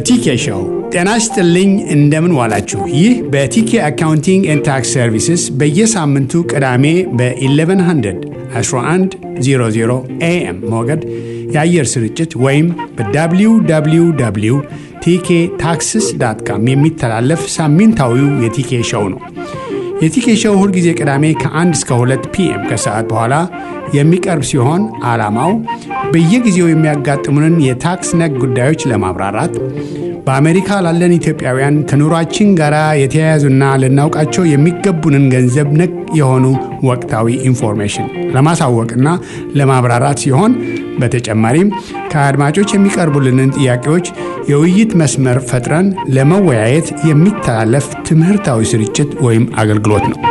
ቲኬ ሾው ጤና ይስጥልኝ። እንደምን ዋላችሁ? ይህ በቲኬ አካውንቲንግ ኤንድ ታክስ ሰርቪስስ በየሳምንቱ ቅዳሜ በ1100 1100 ኤኤም ሞገድ የአየር ስርጭት ወይም በwww ቲኬ ታክስስ ዳት ካም የሚተላለፍ ሳምንታዊው የቲኬ ሾው ነው። የቲኬ ሾው ሁልጊዜ ቅዳሜ ከ1 እስከ 2 ፒኤም ከሰዓት በኋላ የሚቀርብ ሲሆን ዓላማው በየጊዜው የሚያጋጥሙንን የታክስ ነክ ጉዳዮች ለማብራራት በአሜሪካ ላለን ኢትዮጵያውያን ከኑሯችን ጋር የተያያዙና ልናውቃቸው የሚገቡንን ገንዘብ ነክ የሆኑ ወቅታዊ ኢንፎርሜሽን ለማሳወቅና ለማብራራት ሲሆን በተጨማሪም ከአድማጮች የሚቀርቡልንን ጥያቄዎች የውይይት መስመር ፈጥረን ለመወያየት የሚተላለፍ ትምህርታዊ ስርጭት ወይም አገልግሎት ነው።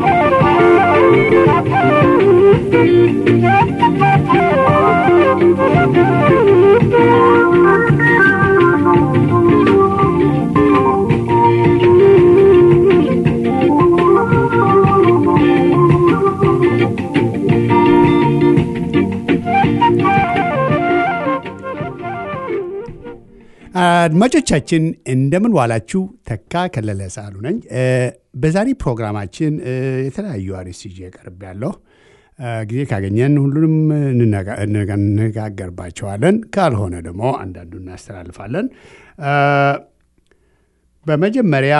አድማጮቻችን እንደምን ዋላችሁ። ተካ ከለለ ሳሉ ነኝ። በዛሬ ፕሮግራማችን የተለያዩ አርዕስት ይዤ ቀርብ ያለሁ ጊዜ ካገኘን ሁሉንም እንነጋገርባቸዋለን። ካልሆነ ደግሞ አንዳንዱ እናስተላልፋለን። በመጀመሪያ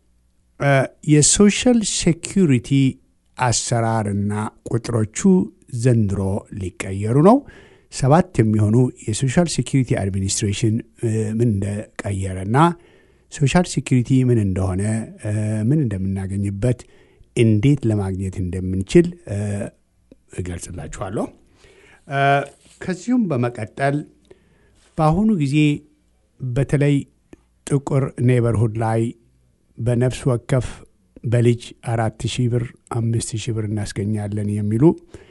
የሶሻል ሴኪሪቲ አሰራርና ቁጥሮቹ ዘንድሮ ሊቀየሩ ነው። ሰባት የሚሆኑ የሶሻል ሴኪሪቲ አድሚኒስትሬሽን ምን እንደቀየረና ሶሻል ሴኪሪቲ ምን እንደሆነ ምን እንደምናገኝበት እንዴት ለማግኘት እንደምንችል እገልጽላችኋለሁ። ከዚሁም በመቀጠል በአሁኑ ጊዜ በተለይ ጥቁር ኔበርሁድ ላይ በነፍስ ወከፍ በልጅ አራት ሺህ ብር አምስት ሺህ ብር እናስገኛለን የሚሉ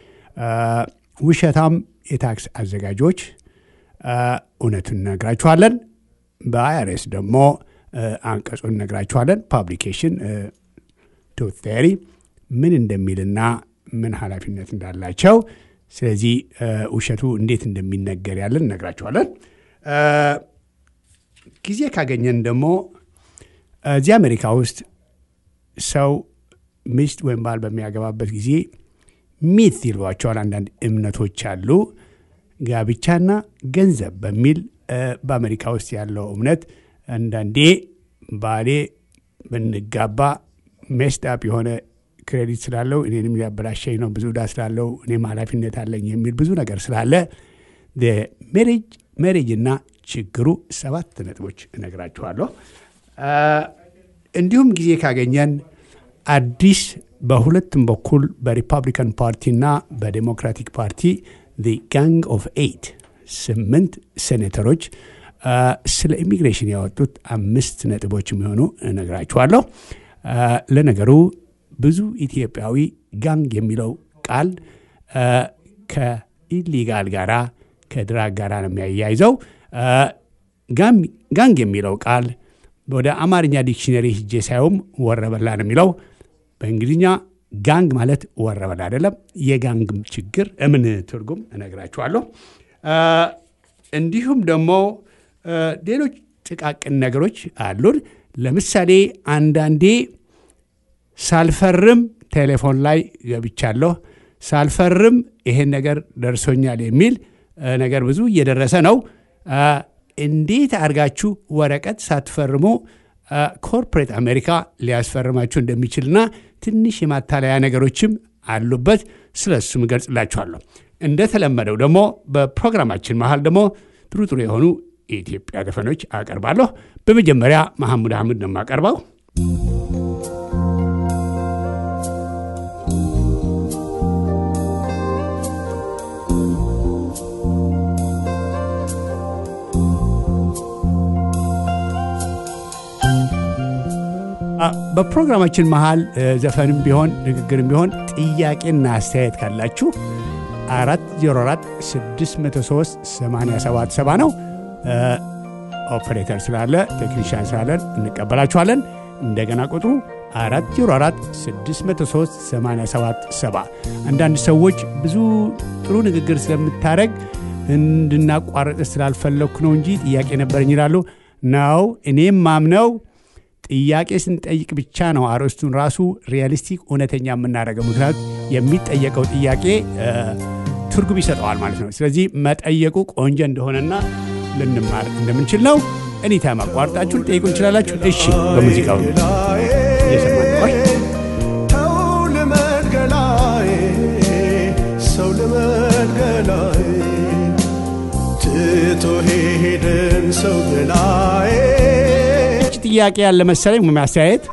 ውሸታም የታክስ አዘጋጆች እውነቱን እነግራችኋለን። በአይአርኤስ ደግሞ አንቀጹን እነግራችኋለን። ፓብሊኬሽን ቱት ቴሪ ምን እንደሚልና ምን ኃላፊነት እንዳላቸው፣ ስለዚህ ውሸቱ እንዴት እንደሚነገር ያለን እነግራችኋለን። ጊዜ ካገኘን ደግሞ እዚህ አሜሪካ ውስጥ ሰው ሚስት ወይም ባል በሚያገባበት ጊዜ ሚት ይሏቸዋል። አንዳንድ እምነቶች አሉ። ጋብቻና ገንዘብ በሚል በአሜሪካ ውስጥ ያለው እምነት አንዳንዴ ባሌ ብንጋባ ሜስዳፕ የሆነ ክሬዲት ስላለው እኔንም ሊያበላሸኝ ነው፣ ብዙ ዕዳ ስላለው እኔም ኃላፊነት አለኝ የሚል ብዙ ነገር ስላለ ሜሬጅ ሜሬጅ እና ችግሩ ሰባት ነጥቦች እነግራችኋለሁ። እንዲሁም ጊዜ ካገኘን አዲስ በሁለቱም በኩል በሪፐብሊካን ፓርቲና በዴሞክራቲክ ፓርቲ ጋንግ ኦፍ ኤይት ስምንት ሴኔተሮች ስለ ኢሚግሬሽን ያወጡት አምስት ነጥቦች የሚሆኑ እነግራችኋለሁ። ለነገሩ ብዙ ኢትዮጵያዊ ጋንግ የሚለው ቃል ከኢሊጋል ጋራ ከድራግ ጋራ ነው የሚያያይዘው። ጋንግ የሚለው ቃል ወደ አማርኛ ዲክሽነሪ ሂጄ ሳይውም ወረበላ ነው የሚለው በእንግሊዝኛ ጋንግ ማለት ወረበላ አይደለም። የጋንግ ችግር እምን ትርጉም እነግራችኋለሁ። እንዲሁም ደግሞ ሌሎች ጥቃቅን ነገሮች አሉን። ለምሳሌ አንዳንዴ ሳልፈርም ቴሌፎን ላይ ገብቻለሁ፣ ሳልፈርም ይሄን ነገር ደርሶኛል የሚል ነገር ብዙ እየደረሰ ነው። እንዴት አድርጋችሁ ወረቀት ሳትፈርሙ ኮርፖሬት አሜሪካ ሊያስፈርማችሁ እንደሚችልና ትንሽ የማታለያ ነገሮችም አሉበት። ስለ እሱም እገልጽላችኋለሁ። እንደተለመደው ደግሞ በፕሮግራማችን መሀል ደግሞ ጥሩ ጥሩ የሆኑ የኢትዮጵያ ዘፈኖች አቀርባለሁ። በመጀመሪያ መሐሙድ አህመድ ነው የማቀርበው። በፕሮግራማችን መሃል ዘፈንም ቢሆን ንግግርም ቢሆን ጥያቄና አስተያየት ካላችሁ 404 603 8770 ነው። ኦፐሬተር ስላለ ቴክኒሽያን ስላለን እንቀበላችኋለን። እንደገና ቁጥሩ 404 603 8770 አንዳንድ ሰዎች ብዙ ጥሩ ንግግር ስለምታደረግ እንድናቋረጥ ስላልፈለግኩ ነው እንጂ ጥያቄ ነበረኝ ይላሉ። ነው። እኔም ማምነው ጥያቄ ስንጠይቅ ብቻ ነው አርዕስቱን ራሱ ሪያሊስቲክ እውነተኛ የምናደርገው። ምክንያቱ የሚጠየቀው ጥያቄ ትርጉም ይሰጠዋል ማለት ነው። ስለዚህ መጠየቁ ቆንጆ እንደሆነና ልንማር እንደምንችል ነው። እኒታይም አቋርጣችሁ ልጠይቁ እንችላላችሁ። እሺ፣ በሙዚቃው እየሰማን ቆይ ተው ልመድ ገላዬ ሰው ልመድ ገላዬ ትቶ ሄደን ሰው ገላዬ ጥያቄ ያለ መሰለኝ ወይም አስተያየት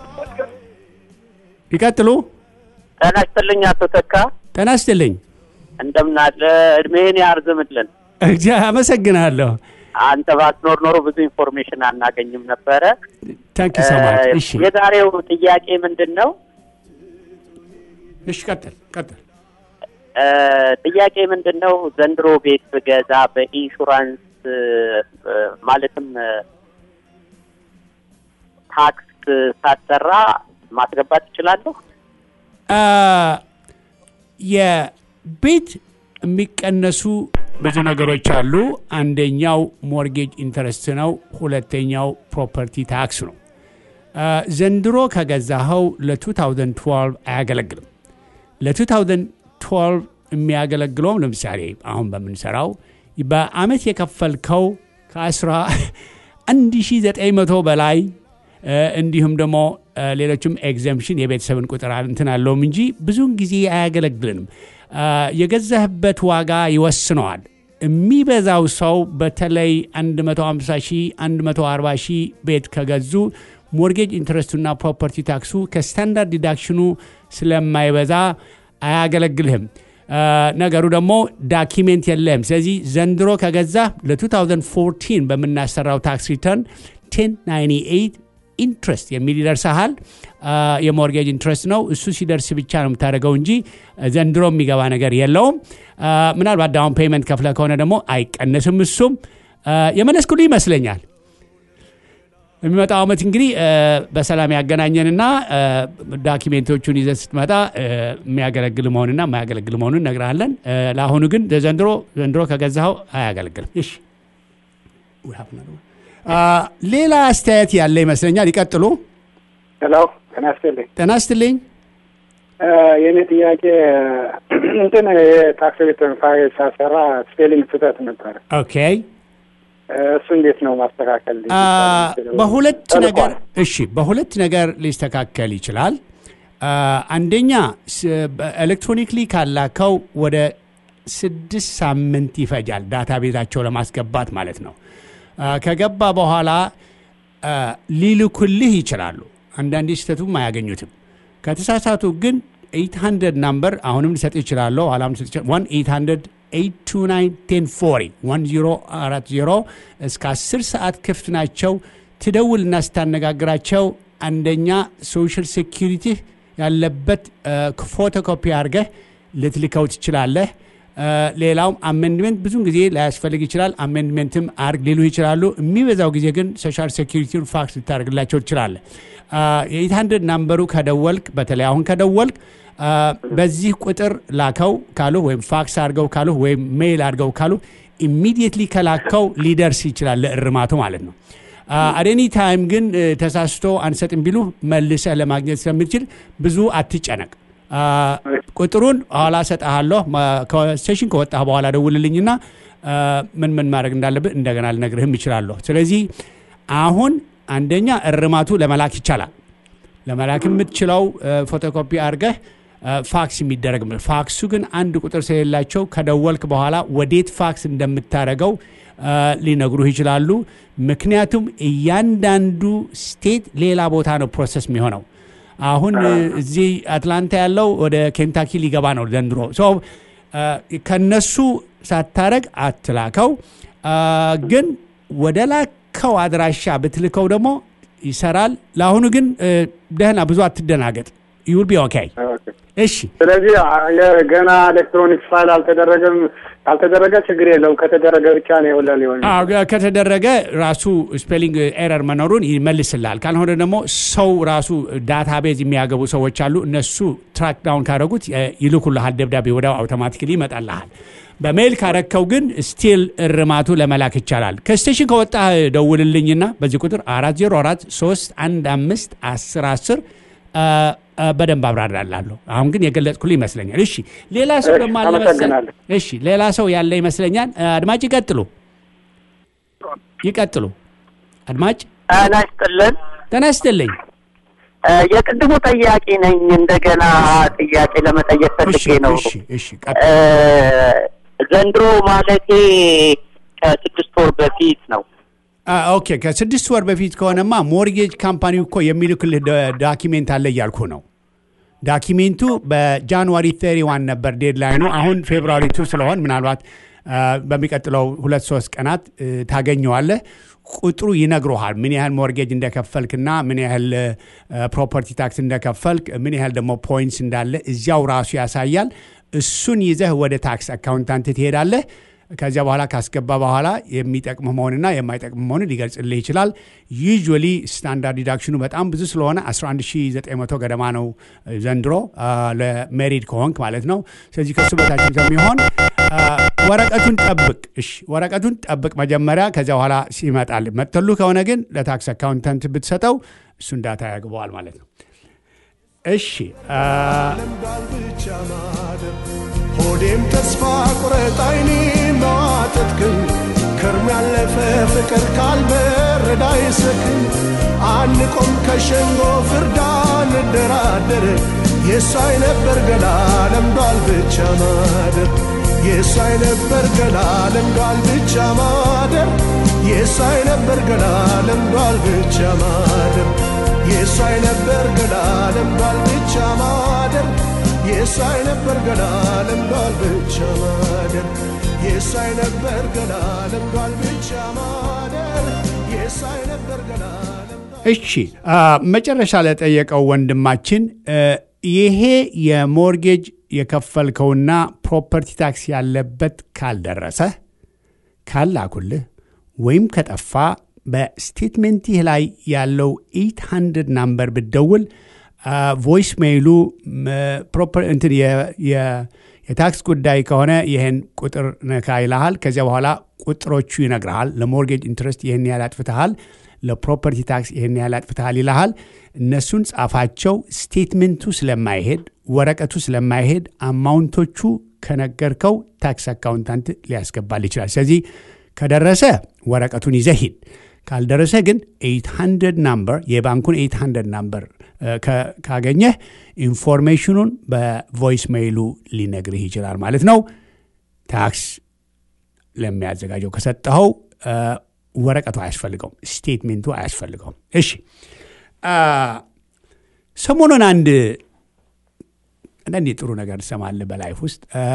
ይቀጥሉ። ጤና ይስጥልኝ አቶ ተካ፣ ጤና ይስጥልኝ። እንደምን አለ? እድሜህን ያርዝምልን። እግዚአ አመሰግናለሁ። አንተ ባትኖር ኖሮ ብዙ ኢንፎርሜሽን አናገኝም ነበረ። ታንክ ዩ ሶ ማች። እሺ የዛሬው ጥያቄ ምንድን ነው? እሺ፣ ቀጥል ቀጥል። እ፣ ጥያቄ ምንድን ነው? ዘንድሮ ቤት ብገዛ በኢንሹራንስ እ፣ ማለትም እ፣ ታክስ ሳሰራ ማስገባት እችላለሁ? አ፣ የቤት የሚቀነሱ ብዙ ነገሮች አሉ። አንደኛው ሞርጌጅ ኢንተረስት ነው። ሁለተኛው ፕሮፐርቲ ታክስ ነው። አ፣ ዘንድሮ ከገዛኸው ለ2012 አያገለግልም። ለ2012 የሚያገለግለውም ለምሳሌ አሁን በምንሰራው በአመት የከፈልከው ከ1900 በላይ እ፣ እንዲሁም ደግሞ እ፣ ሌሎችም ኤግዘምፕሽን የቤተሰብን ቁጥር እንትን አለውም እንጂ ብዙውን ጊዜ አያገለግልንም። አ፣ የገዛህበት ዋጋ ይወስነዋል። የሚበዛው ሰው በተለይ 150 ሺህ 140 ሺህ ቤት ከገዙ ሞርጌጅ ኢንትረስቱና ፕሮፐርቲ ታክሱ ከስታንዳርድ ዲዳክሽኑ ስለማይበዛ አያገለግልህም። አ፣ ነገሩ ደግሞ ዳኪሜንት የለህም። ስለዚህ ዘንድሮ ከገዛ ለ2014 በምናሰራው ታክስ ሪተርን 1098 ኢንትረስት የሚል ይደርሰሃል። አ፣ የሞርጌጅ ኢንትረስት ነው። እሱ ሲደርስ ብቻ ነው የምታደርገው እንጂ ዘንድሮ የሚገባ ነገር የለውም። አ፣ ምናልባት ዳውን ፔይመንት ከፍለ ከሆነ ደግሞ አይቀንስም። እሱም አ፣ የመለስኩልህ ይመስለኛል። የሚመጣው ዓመት እንግዲህ አ፣ በሰላም ያገናኘንና አ፣ ዳኪሜንቶቹን ይዘህ ስትመጣ አ፣ የሚያገለግል መሆንና የማያገለግል መሆኑን እነግርሃለን። አ፣ ለአሁኑ ግን ዘንድሮ ዘንድሮ ከገዛኸው አያገለግልም። እሺ አ፣ ሌላ አስተያየት ያለ ይመስለኛል። ይቀጥሉ። ሄሎ ጤና ይስጥልኝ። ጤና ይስጥልኝ። እ፣ የእኔ ጥያቄ እንትን የታክስ ሪተርን ፋይል ሳሰራ ስፔሊንግ ስህተት ነበረ። ኦኬ እ፣ እሱ እንዴት ነው ማስተካከል? አ፣ በሁለት ተልኳል። ነገር እሺ፣ በሁለት ነገር ሊስተካከል ይችላል። አ፣ አንደኛ ኤሌክትሮኒክሊ ካላከው ወደ ስድስት ሳምንት ይፈጃል ዳታ ቤታቸው ለማስገባት ማለት ነው። አ፣ ከገባ በኋላ አ፣ ሊልኩልህ ይችላሉ። አንዳንዴ ስህተቱም አያገኙትም። ከተሳሳቱ ግን 800 ናምበር አሁንም ልሰጥ ይችላለሁ። ኋላም ልሰጥ ይችላለሁ። 1-800 829 1040 እስከ 10 ሰዓት ክፍት ናቸው። ትደውልና ስታነጋግራቸው አንደኛ ሶሻል ሴኪሪቲ ያለበት ፎቶኮፒ አድርገህ ልትልከው ትችላለህ። አ፣ ሌላውም አሜንድሜንት ብዙን ጊዜ ላያስፈልግ ይችላል። አሜንድሜንትም አርግ ሊሉ ይችላሉ። የሚበዛው ጊዜ ግን ሶሻል ሴኪሪቲውን ፋክስ ልታደርግላቸው ትችላለህ። የኤት ሀንድርድ ናምበሩ ከደወልክ በተለይ አሁን ከደወልክ አ፣ በዚህ ቁጥር ላከው ካሉ ወይም ፋክስ አድርገው ካሉ ወይም ሜይል አድርገው ካሉ ኢሚዲየትሊ ከላከው ሊደርስ ይችላል ለእርማቱ ማለት ነው። አደኒ ታይም ግን እ፣ ተሳስቶ አንሰጥም ቢሉ መልሰህ ለማግኘት ስለምትችል ብዙ አትጨነቅ። አ፣ ቁጥሩን ኋላ ሰጠሃለሁ። ከስቴሽን ከወጣህ በኋላ ደውልልኝና አ፣ ምን ምን ማድረግ እንዳለብህ እንደገና ልነግርህም ይችላለሁ። ስለዚህ አሁን አንደኛ እርማቱ ለመላክ ይቻላል። ለመላክ የምትችለው ፎቶኮፒ አድርገህ አ፣ ፋክስ የሚደረግ ፋክሱ ግን አንድ ቁጥር ስለሌላቸው ከደወልክ በኋላ ወዴት ፋክስ እንደምታደርገው አ፣ ሊነግሩህ ይችላሉ። ምክንያቱም እያንዳንዱ ስቴት ሌላ ቦታ ነው ፕሮሰስ የሚሆነው። አሁን እ፣ እዚህ አትላንታ ያለው ወደ ኬንታኪ ሊገባ ነው ዘንድሮ። ሶ አ፣ ከነሱ ሳታረግ አትላከው። አ፣ ግን ወደ ላከው አድራሻ ብትልከው ደግሞ ይሰራል። ለአሁኑ ግን እ፣ ደህና ብዙ አትደናገጥ። ዩል ቢ ኦኬ። ኦኬ። እሺ ስለዚህ አ- የ- ገና ኤሌክትሮኒክስ ፋይል አልተደረገም። ካልተደረገ ችግር የለውም። ከተደረገ ብቻ ነው የወላ ሊሆን አዎ፣ ከተደረገ ራሱ ስፔሊንግ ኤረር መኖሩን ይመልስልሃል። ካልሆነ ደግሞ ሰው ራሱ ዳታቤዝ የሚያገቡ ሰዎች አሉ። እነሱ ትራክ ዳውን ካደረጉት እ፣ ይልኩልሃል ደብዳቤ ወዲያው አውቶማቲክሊ ይመጣልሃል። በሜይል ካረከው ግን ስቲል እርማቱ ለመላክ ይቻላል። ከስቴሽን ከወጣ ደውልልኝና በዚህ ቁጥር 404 315 10 10 በደንብ አብራራላለሁ። አሁን ግን የገለጽኩልህ ይመስለኛል። እሺ ሌላ ሰው እሺ፣ ደግሞ አለ መሰለኝ። አመሰግናለሁ። እሺ ሌላ ሰው ያለ ይመስለኛል። አድማጭ ይቀጥሉ ይቀጥሉ። አድማጭ ጤና ይስጥልን። ጤና ይስጥልኝ። እ፣ የቅድሙ ጠያቂ ነኝ። እንደገና ጥያቄ ለመጠየቅ እሺ ፈልጌ ነው። እሺ እሺ ቀጥሉ። እ፣ ዘንድሮ ማለቴ ከስድስት ወር በፊት ነው። አ፣ ኦኬ ከስድስት ወር በፊት ከሆነማ ሞርጌጅ ካምፓኒው እኮ የሚልክልህ ዶ- ዳኪሜንት አለ እያልኩ ነው። ዳኪሜንቱ በጃንዋሪ 31 ነበር ዴድላይኑ። አሁን ፌብሩዋሪ ቱ ስለሆን ምናልባት አ፣ በሚቀጥለው ሁለት ሶስት ቀናት እ፣ ታገኘዋለህ። ቁጥሩ ይነግሮሃል ምን ያህል ሞርጌጅ እንደከፈልክና ምን ያህል ፕሮፐርቲ ታክስ እንደከፈልክ ምን ያህል ደግሞ ፖይንትስ እንዳለ እዚያው ራሱ ያሳያል። እሱን ይዘህ ወደ ታክስ አካውንታንት ትሄዳለህ። ከዚያ በኋላ ካስገባ በኋላ የሚጠቅም መሆንና የማይጠቅም መሆንን ሊገልጽልህ ይችላል። ዩዥዋሊ ስታንዳርድ ዲዳክሽኑ በጣም ብዙ ስለሆነ 11900 ገደማ ነው ዘንድሮ አ፣ ለሜሪድ ከሆንክ ማለት ነው። ስለዚህ ከሱ በታች ስለሚሆን አ፣ ወረቀቱን ጠብቅ። እሺ ወረቀቱን ጠብቅ መጀመሪያ። ከዚያ በኋላ ሲመጣል መጥተሉ ከሆነ ግን ለታክስ አካውንታንት ብትሰጠው እሱን ዳታ ያግበዋል ማለት ነው። እሺ አ፣ ለምዷል ብቻ ማደር ሆዴም ተስፋ ቁረጥ አይኔ ማተትክን ከርም ያለፈ ፍቅር ካልበረዳ ይሰክን አንቆም ከሸንጎ ፍርዳ እንደራደር የሳይ ነበር ገላ ለምዷል ብቻ ማደር የሳይ ነበር ገላ ለምዷል ብቻ ማደር የሳይ ነበር ገላ ለምዷል ብቻ ማደር የሳይ ነበር ገላ ለምዷል ብቻ ማደር የሳይ ነበር ገላ ለምዷል ብቻ ማደር የሳይ ነበር ገላ ለምዷል ብቻ ማደር የሳይ ነበር ገላ ለምዷል እሺ አ፣ መጨረሻ ለጠየቀው ወንድማችን እ፣ ይሄ የሞርጌጅ የከፈልከውና ፕሮፐርቲ ታክስ ያለበት ካልደረሰ ካላኩልህ ወይም ከጠፋ በስቴትሜንትህ ላይ ያለው 800 ናምበር ብትደውል ቮይስ ሜይሉ እንትን የ- የ- የታክስ ጉዳይ ከሆነ ይህን ቁጥር ነካ ይልሃል። ከዚያ በኋላ ቁጥሮቹ ይነግርሃል። ለሞርጌጅ ኢንትረስት ይህን ያህል አጥፍተሃል፣ ለፕሮፐርቲ ታክስ ይህን ያህል አጥፍተሃል ይልሃል። እነሱን ጻፋቸው። ስቴትሜንቱ ስለማይሄድ ወረቀቱ ስለማይሄድ አማውንቶቹ ከነገርከው ታክስ አካውንታንት ሊያስገባል ይችላል። ስለዚህ ከደረሰ ወረቀቱን ይዘህ ሂድ። ካልደረሰ ግን 800 ናምበር የባንኩን 800 ናምበር ካገኘህ ኢንፎርሜሽኑን በቮይስ ሜይሉ ሊነግርህ ይችላል ማለት ነው። ታክስ ለሚያዘጋጀው ከሰጠኸው እ፣ ወረቀቱ አያስፈልገውም፣ ስቴትሜንቱ አያስፈልገውም። እሺ አ፣ ሰሞኑን አንድ አንዳንድ የጥሩ ነገር ትሰማለህ በላይፍ ውስጥ እ፣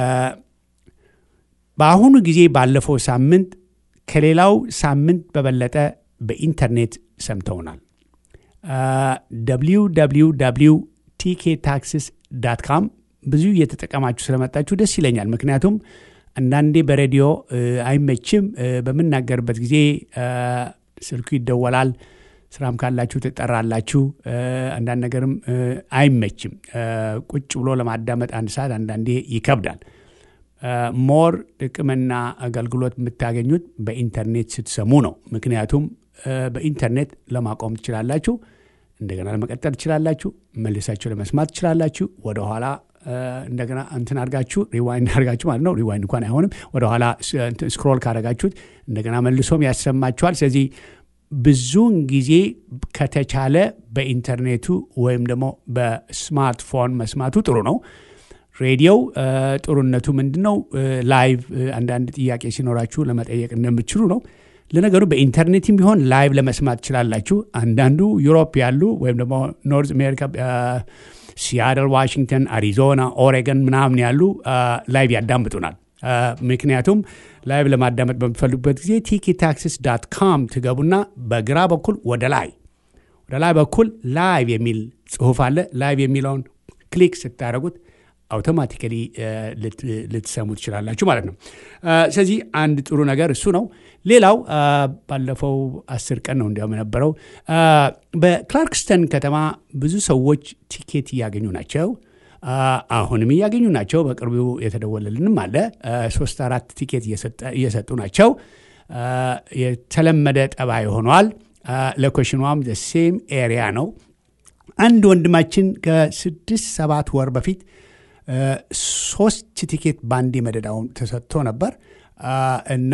በአሁኑ ጊዜ ባለፈው ሳምንት ከሌላው ሳምንት በበለጠ በኢንተርኔት ሰምተውናል። www ቲኬ ታክስስ ዳት ካም ብዙ እየተጠቀማችሁ ስለመጣችሁ ደስ ይለኛል። ምክንያቱም አንዳንዴ በሬዲዮ እ፣ አይመችም። እ፣ በምናገርበት ጊዜ እ፣ ስልኩ ይደወላል። ስራም ካላችሁ ትጠራላችሁ። እ፣ አንዳንድ ነገርም እ፣ አይመችም። እ፣ ቁጭ ብሎ ለማዳመጥ አንድ ሰዓት አንዳንዴ ይከብዳል። ሞር ጥቅምና አገልግሎት የምታገኙት በኢንተርኔት ስትሰሙ ነው። ምክንያቱም እ፣ በኢንተርኔት ለማቆም ትችላላችሁ፣ እንደገና ለመቀጠል ትችላላችሁ፣ መልሳችሁ ለመስማት ትችላላችሁ። ወደኋላ እ፣ እንደገና እንትን አድርጋችሁ ሪዋይንድ አድርጋችሁ ማለት ነው። ሪዋይንድ እንኳን አይሆንም። ወደኋላ ስ- እንትን ስክሮል ካደረጋችሁት እንደገና መልሶም ያሰማችኋል። ስለዚህ ብዙውን ጊዜ ከተቻለ በኢንተርኔቱ ወይም ደግሞ በስማርትፎን መስማቱ ጥሩ ነው። ሬዲዮው እ፣ ጥሩነቱ ምንድን ነው? እ፣ ላይቭ እ፣ አንዳንድ ጥያቄ ሲኖራችሁ ለመጠየቅ እንደምትችሉ ነው። ለነገሩ በኢንተርኔትም ቢሆን ላይቭ ለመስማት ትችላላችሁ። አንዳንዱ ዩሮፕ ያሉ ወይም ደግሞ ኖርዝ አሜሪካ እ፣ ሲያትል፣ ዋሽንግተን፣ አሪዞና፣ ኦሬገን ምናምን ያሉ እ፣ ላይቭ ያዳምጡናል። እ፣ ምክንያቱም ላይቭ ለማዳመጥ በምትፈልጉበት ጊዜ ቲኪ ታክሲስ ዳት ካም ትገቡና በግራ በኩል ወደ ላይ ወደ ላይ በኩል ላይቭ የሚል ጽሁፍ አለ። ላይቭ የሚለውን ክሊክ ስታደረጉት አውቶማቲካሊ ልትሰሙ ትችላላችሁ ማለት ነው። ስለዚህ አንድ ጥሩ ነገር እሱ ነው። ሌላው ባለፈው አስር ቀን ነው እንዲያውም የነበረው በክላርክስተን ከተማ ብዙ ሰዎች ቲኬት እያገኙ ናቸው። አሁንም እያገኙ ናቸው። በቅርቡ የተደወለልንም አለ። ሶስት አራት ቲኬት እየሰጡ ናቸው። የተለመደ ጠባይ ሆኗል። ሎኬሽኗም ሴም ኤሪያ ነው። አንድ ወንድማችን ከስድስት ሰባት ወር በፊት ሶስት ቲኬት በአንዴ መደዳውን ተሰጥቶ ነበር እና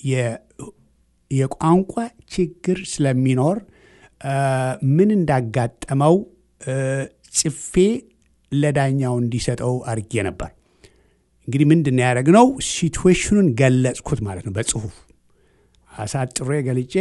የቋንቋ ችግር ስለሚኖር ምን እንዳጋጠመው ጽፌ ለዳኛው እንዲሰጠው አድርጌ ነበር። እንግዲህ ምንድን ነው ያደረግነው? ሲትዌሽኑን ገለጽኩት ማለት ነው በጽሁፍ አሳጥሬ ገልጬ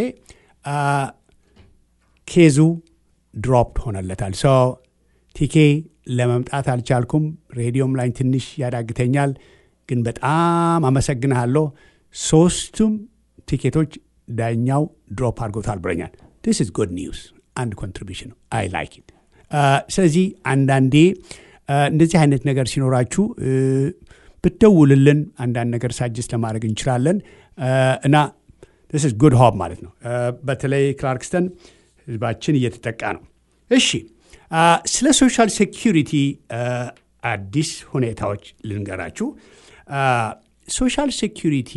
ኬዙ ድሮፕ ሆነለታል። ሶ ቲኬ ለመምጣት አልቻልኩም። ሬዲዮም ላይ ትንሽ ያዳግተኛል፣ ግን በጣም አመሰግንሃለሁ። ሶስቱም ቲኬቶች ዳኛው ድሮፕ አድርጎታል ብለኛል። ዲስ ኢዝ ጉድ ኒውስ። አንድ ኮንትሪቢሽን ነው። አይ ላይክ ኢት። ስለዚህ አንዳንዴ እንደዚህ አይነት ነገር ሲኖራችሁ ብትደውልልን አንዳንድ ነገር ሳጅስ ለማድረግ እንችላለን እና ስ ጉድ ሆብ ማለት ነው። በተለይ ክላርክስተን ህዝባችን እየተጠቃ ነው። እሺ ስለ ሶሻል ሴኪሪቲ አዲስ ሁኔታዎች ልንገራችሁ። ሶሻል ሴኪሪቲ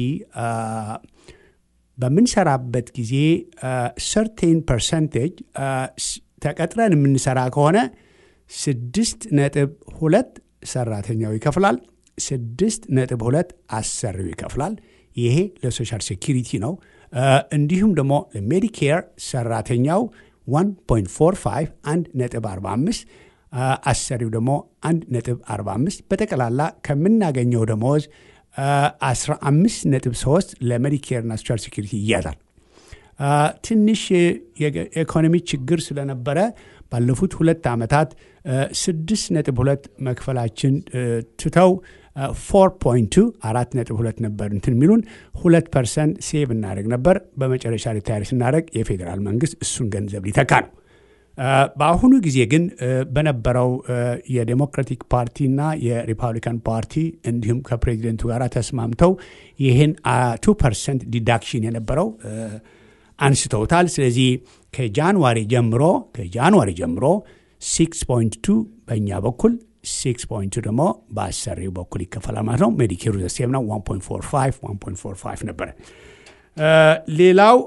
በምንሰራበት ጊዜ ሰርቴን ፐርሰንቴጅ ተቀጥረን የምንሰራ ከሆነ ስድስት ነጥብ ሁለት ሰራተኛው ይከፍላል። ስድስት ነጥብ ሁለት አሰሪው ይከፍላል። ይሄ ለሶሻል ሴኪሪቲ ነው። እንዲሁም ደግሞ ለሜዲኬር ሰራተኛው 1.45 1 ነጥብ 45 አሰሪው ደግሞ 1 ነጥብ 45 በጠቅላላ ከምናገኘው ደመወዝ 15 ነጥብ 3 ለሜዲኬርና ሶሻል ሴኪሪቲ ይያዛል። ትንሽ የኢኮኖሚ ችግር ስለነበረ ባለፉት ሁለት ዓመታት 6 ነጥብ 2 መክፈላችን ትተው 4.2 አራት ነጥብ ሁለት ነበር እንትን የሚሉን ሁለት ፐርሰንት ሴቭ እናደርግ ነበር። በመጨረሻ ሪታይር ስናደርግ የፌዴራል መንግስት እሱን ገንዘብ ሊተካ ነው። በአሁኑ ጊዜ ግን በነበረው የዴሞክራቲክ ፓርቲና የሪፐብሊካን ፓርቲ እንዲሁም ከፕሬዚደንቱ ጋር ተስማምተው ይህን ቱ ፐርሰንት ዲዳክሽን የነበረው አንስተውታል። ስለዚህ ከጃንዋሪ ጀምሮ ከጃንዋሪ ጀምሮ 6.2 በእኛ በኩል 6.2 ደግሞ በአሰሪው በኩል ይከፈላል ማለት ነው። ሜዲኬሩ ዘሴም ነው 1.45 1.45 ነበረ። ሌላው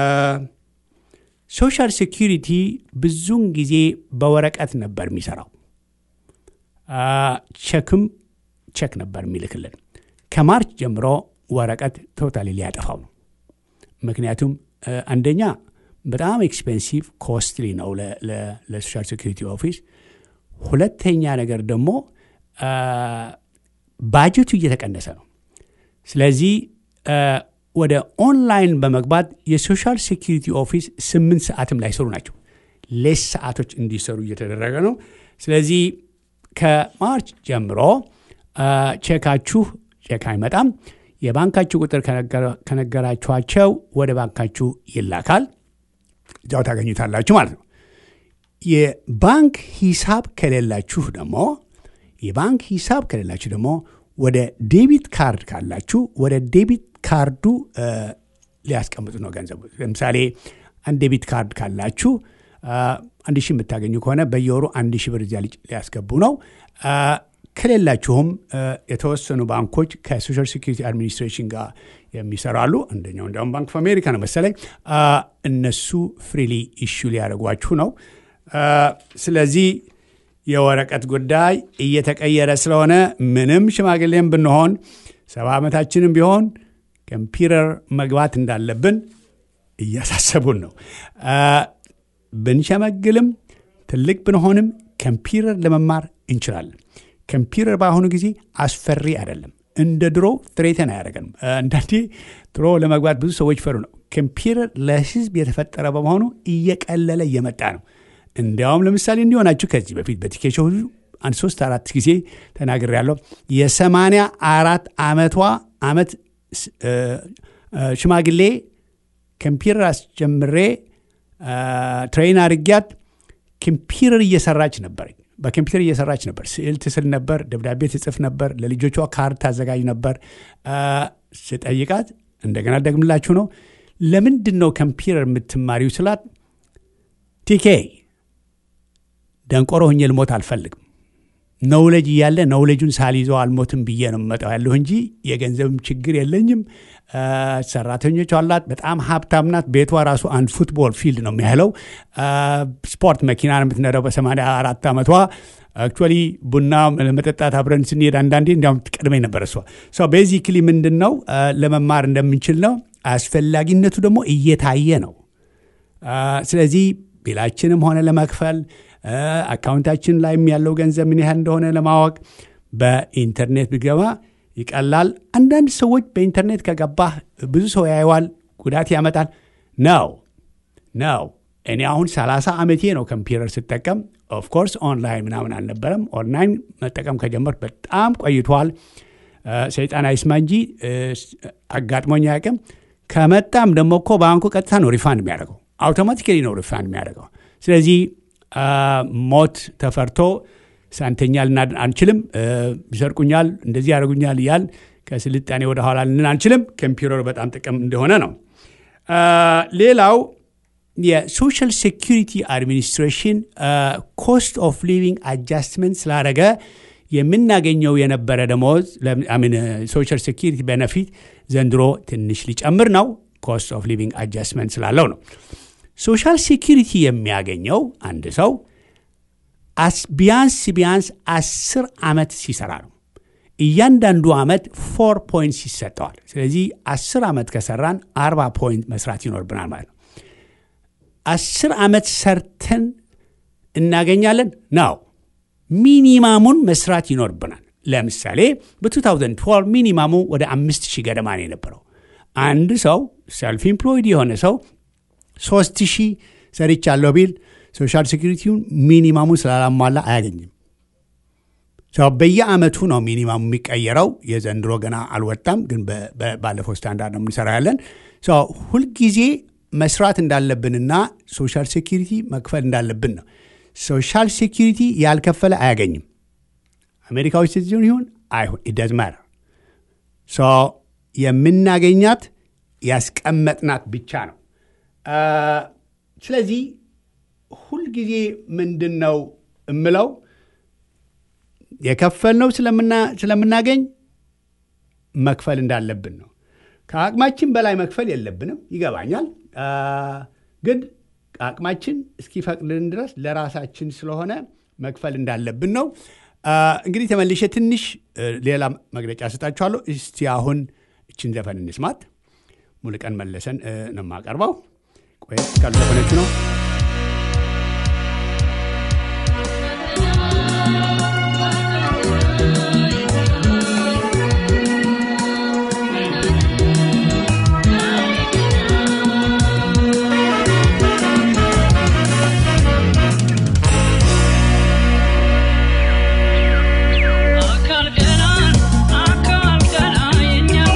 ሶሻል ሴኪሪቲ ብዙውን ጊዜ በወረቀት ነበር የሚሰራው። ቸክም ቸክ ነበር የሚልክልን። ከማርች ጀምሮ ወረቀት ቶታሊ ሊያጠፋው ነው። ምክንያቱም አንደኛ በጣም ኤክስፔንሲቭ ኮስትሊ ነው ለሶሻል ሴኪሪቲ ኦፊስ። ሁለተኛ ነገር ደግሞ ባጀቱ እየተቀነሰ ነው። ስለዚህ ወደ ኦንላይን በመግባት የሶሻል ሴኪሪቲ ኦፊስ ስምንት ሰዓትም ላይሰሩ ናቸው። ሌስ ሰዓቶች እንዲሰሩ እየተደረገ ነው። ስለዚህ ከማርች ጀምሮ ቼካችሁ ቼክ አይመጣም። የባንካችሁ ቁጥር ከነገራችኋቸው ወደ ባንካችሁ ይላካል። እዚያው ታገኙታላችሁ ማለት ነው። የባንክ ሂሳብ ከሌላችሁ ደግሞ የባንክ ሂሳብ ከሌላችሁ ደግሞ ወደ ዴቢት ካርድ ካላችሁ ወደ ዴቢት ካርዱ ሊያስቀምጡ ነው ገንዘቡ። ለምሳሌ አንድ ዴቢት ካርድ ካላችሁ አንድ ሺህ የምታገኙ ከሆነ በየወሩ አንድ ሺህ ብር እዚያ ሊያስገቡ ነው። ከሌላችሁም የተወሰኑ ባንኮች ከሶሻል ሴኪሪቲ አድሚኒስትሬሽን ጋር የሚሰራሉ። አንደኛው እንዲያውም ባንክ ኦፍ አሜሪካ ነው መሰለኝ። እነሱ ፍሪሊ ኢሹ ሊያደርጓችሁ ነው። ስለዚህ የወረቀት ጉዳይ እየተቀየረ ስለሆነ ምንም ሽማግሌም ብንሆን ሰባ ዓመታችንም ቢሆን ኮምፒውተር መግባት እንዳለብን እያሳሰቡን ነው። ብንሸመግልም ትልቅ ብንሆንም ኮምፒውተር ለመማር እንችላለን። ኮምፒውተር በአሁኑ ጊዜ አስፈሪ አይደለም። እንደ ድሮ ትሬተን አያደርገንም። አንዳንዴ ድሮ ለመግባት ብዙ ሰዎች ፈሩ ነው። ኮምፒውተር ለሕዝብ የተፈጠረ በመሆኑ እየቀለለ እየመጣ ነው። እንዲያውም ለምሳሌ እንዲሆናችሁ ከዚህ በፊት በቲኬሾው አንድ ሶስት አራት ጊዜ ተናግሬ ያለው የሰማንያ አራት ዓመቷ ዓመት ሽማግሌ ኮምፒውተር አስጀምሬ ትሬን አድርጊያት ኮምፒውተር እየሰራች ነበረኝ። በኮምፒውተር እየሰራች ነበር። ስዕል ትስል ነበር፣ ደብዳቤ ትጽፍ ነበር፣ ለልጆቿ ካርድ ታዘጋጅ ነበር። ስጠይቃት እንደገና ደግምላችሁ ነው ለምንድን ነው ኮምፒውተር የምትማሪው ስላት ቲኬ ደንቆሮ ሆኜ ልሞት አልፈልግም ነውለጅ እያለ ነውለጁን ሳልይዘው አልሞትም ብዬ ነው የምመጣው ያለሁ እንጂ የገንዘብም ችግር የለኝም። ሰራተኞች አላት። በጣም ሀብታም ናት። ቤቷ ራሱ አንድ ፉትቦል ፊልድ ነው የሚያህለው። ስፖርት መኪና ነው የምትነዳው በሰማንያ አራት ዓመቷ። አክቹዋሊ ቡና ለመጠጣት አብረን ስንሄድ አንዳንዴ እንዲያውም ትቀድመኝ ነበር እሷ። ቤዚክሊ ምንድን ነው ለመማር እንደምንችል ነው። አስፈላጊነቱ ደግሞ እየታየ ነው። ስለዚህ ቢላችንም ሆነ ለመክፈል አካውንታችን ላይም ያለው ገንዘብ ምን ያህል እንደሆነ ለማወቅ በኢንተርኔት ብገባ ይቀላል። አንዳንድ ሰዎች በኢንተርኔት ከገባህ ብዙ ሰው ያየዋል፣ ጉዳት ያመጣል ነው ነው። እኔ አሁን 30 ዓመቴ ነው ኮምፒውተር ስጠቀም። ኦፍኮርስ ኦንላይን ምናምን አልነበረም። ኦንላይን መጠቀም ከጀመርኩ በጣም ቆይቷል። ሰይጣን አይስማ እንጂ አጋጥሞኝ አያውቅም። ከመጣም ደግሞ እኮ ባንኩ ቀጥታ ነው ሪፋንድ የሚያደርገው፣ አውቶማቲካሊ ነው ሪፋንድ የሚያደርገው። ስለዚህ ሞት ተፈርቶ ሳንተኛ ልናድ አንችልም። ይሰርቁኛል፣ እንደዚህ ያደርጉኛል እያል ከስልጣኔ ወደ ኋላ ልን አንችልም። ኮምፒውተር በጣም ጥቅም እንደሆነ ነው። ሌላው የሶሻል ሴኪሪቲ አድሚኒስትሬሽን ኮስት ኦፍ ሊቪንግ አጃስትመንት ስላደረገ የምናገኘው የነበረ ደሞዝ ሶሻል ሴኪሪቲ ቤነፊት ዘንድሮ ትንሽ ሊጨምር ነው። ኮስት ኦፍ ሊቪንግ አጃስትመንት ስላለው ነው። ሶሻል ሴኪሪቲ የሚያገኘው አንድ ሰው ቢያንስ ቢያንስ አስር ዓመት ሲሰራ ነው። እያንዳንዱ ዓመት ፎር ፖይንት ይሰጠዋል። ስለዚህ አስር ዓመት ከሰራን አርባ ፖይንት መስራት ይኖርብናል ማለት ነው። አስር ዓመት ሰርተን እናገኛለን ነው። ሚኒማሙን መስራት ይኖርብናል። ለምሳሌ በ2012 ሚኒማሙ ወደ አምስት ሺህ ገደማ ነው የነበረው። አንድ ሰው ሰልፍ ኢምፕሎይድ የሆነ ሰው ሶስት ሺህ ሰርቻለሁ ቢል ሶሻል ሴኪሪቲውን ሚኒማሙ ስላላሟላ አያገኝም። በየአመቱ ነው ሚኒማሙ የሚቀየረው። የዘንድሮ ገና አልወጣም፣ ግን ባለፈው ስታንዳርድ ነው የምንሰራ ያለን። ሁልጊዜ መስራት እንዳለብንና ሶሻል ሴኪሪቲ መክፈል እንዳለብን ነው። ሶሻል ሴኪሪቲ ያልከፈለ አያገኝም። አሜሪካዊ ሲቲዝን ይሁን አይሁን ኢደዝ ማተር የምናገኛት ያስቀመጥናት ብቻ ነው። ስለዚህ ሁልጊዜ ምንድን ነው እምለው የከፈልነው ስለምናገኝ መክፈል እንዳለብን ነው። ከአቅማችን በላይ መክፈል የለብንም፣ ይገባኛል። ግን አቅማችን እስኪፈቅድልን ድረስ ለራሳችን ስለሆነ መክፈል እንዳለብን ነው። እንግዲህ ተመልሼ ትንሽ ሌላ መግለጫ ሰጣችኋለሁ። እስቲ አሁን እችን ዘፈን እንስማት። ሙሉቀን መለሰን ነው የማቀርበው። ቆየት ካሉ ዘፈኖቹ ነው።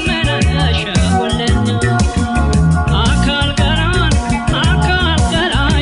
አካል ገራን አካል ገራን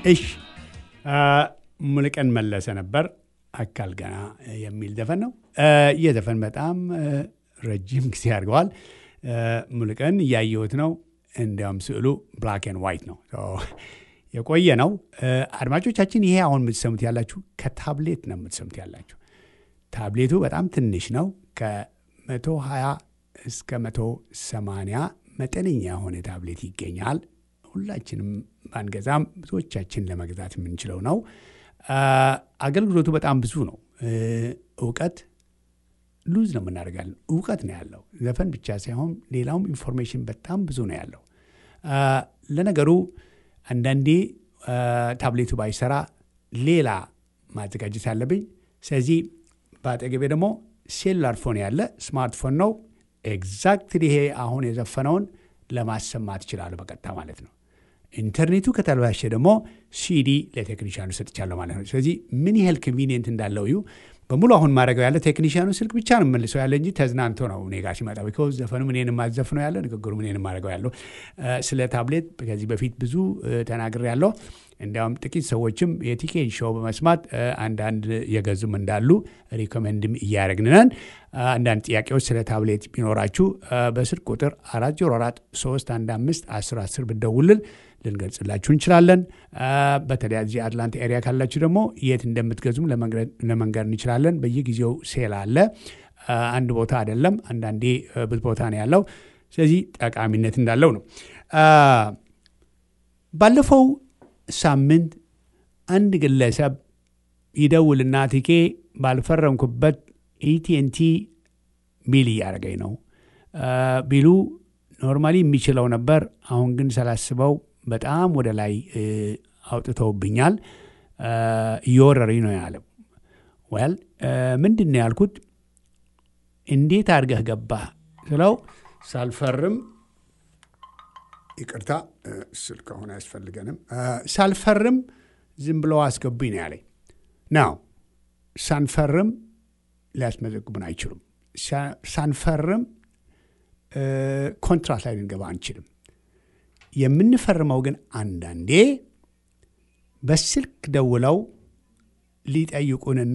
እሽ ሙሉቀን መለሰ ነበር። አካል ገና የሚል ዘፈን ነው። ይህ ዘፈን በጣም ረጅም ጊዜ አድርገዋል። ሙሉቀን እያየሁት ነው። እንዲያውም ስዕሉ ብላክ ኤንድ ዋይት ነው፣ የቆየ ነው። አድማጮቻችን፣ ይሄ አሁን የምትሰሙት ያላችሁ ከታብሌት ነው የምትሰሙት ያላችሁ። ታብሌቱ በጣም ትንሽ ነው። ከመቶ ሀያ እስከ መቶ ሰማንያ መጠነኛ የሆነ ታብሌት ይገኛል። ሁላችንም ባንገዛም ብዙዎቻችን ለመግዛት የምንችለው ነው። አገልግሎቱ በጣም ብዙ ነው። እውቀት ሉዝ ነው የምናደርጋለን። እውቀት ነው ያለው። ዘፈን ብቻ ሳይሆን ሌላውም ኢንፎርሜሽን በጣም ብዙ ነው ያለው። ለነገሩ አንዳንዴ ታብሌቱ ባይሰራ ሌላ ማዘጋጀት አለብኝ። ስለዚህ በአጠገቤ ደግሞ ሴሉላር ፎን ያለ ስማርትፎን ነው። ኤግዛክትሊ ይሄ አሁን የዘፈነውን ለማሰማት ይችላሉ በቀጥታ ማለት ነው። ኢንተርኔቱ ከተበላሸ ደግሞ ሲዲ ለቴክኒሽያኑ ሰጥቻለሁ ማለት ነው። ስለዚህ ምን ያህል ኮንቪኒየንት እንዳለው እዩ። በሙሉ አሁን ማድረገው ያለ ቴክኒሽያኑ ስልክ ብቻ ነው መልሰው ያለ እንጂ ተዝናንቶ ነው እኔ ጋር ሲመጣ ቢኮዝ ዘፈኑ እኔን የማዘፍነው ያለ ንግግሩ እኔን የማደርገው ያለው። ስለ ታብሌት ከዚህ በፊት ብዙ ተናግሬ ያለው እንዲያውም ጥቂት ሰዎችም የቲኬን ሾው በመስማት አንዳንድ የገዙም እንዳሉ ሪኮመንድም እያደረግንነን። አንዳንድ ጥያቄዎች ስለ ታብሌት ቢኖራችሁ በስልክ ቁጥር 404 315 10 10 ብደውልን ልንገልጽላችሁ እንችላለን። በተለይ እዚህ አትላንታ ኤሪያ ካላችሁ ደግሞ የት እንደምትገዙም ለመንገድ እንችላለን። በየጊዜው ሴል አለ። አንድ ቦታ አይደለም፣ አንዳንዴ ብዙ ቦታ ነው ያለው። ስለዚህ ጠቃሚነት እንዳለው ነው። ባለፈው ሳምንት አንድ ግለሰብ ይደውልና ቲኬ ባልፈረምኩበት ኢቲኤንቲ ቢል እያደረገኝ ነው ቢሉ ኖርማሊ የሚችለው ነበር። አሁን ግን ሳላስበው በጣም ወደ ላይ አውጥተውብኛል፣ እየወረረኝ ነው ያለው። ወል ምንድን ነው ያልኩት? እንዴት አድርገህ ገባህ ስለው ሳልፈርም ይቅርታ ስልክ አሁን አያስፈልገንም። ሳልፈርም ዝም ብለው አስገቡኝ ነው ያለኝ። ናው ሳንፈርም ሊያስመዘግቡን አይችሉም። ሳንፈርም ኮንትራት ላይ ልንገባ አንችልም። የምንፈርመው ግን አንዳንዴ በስልክ ደውለው ሊጠይቁንና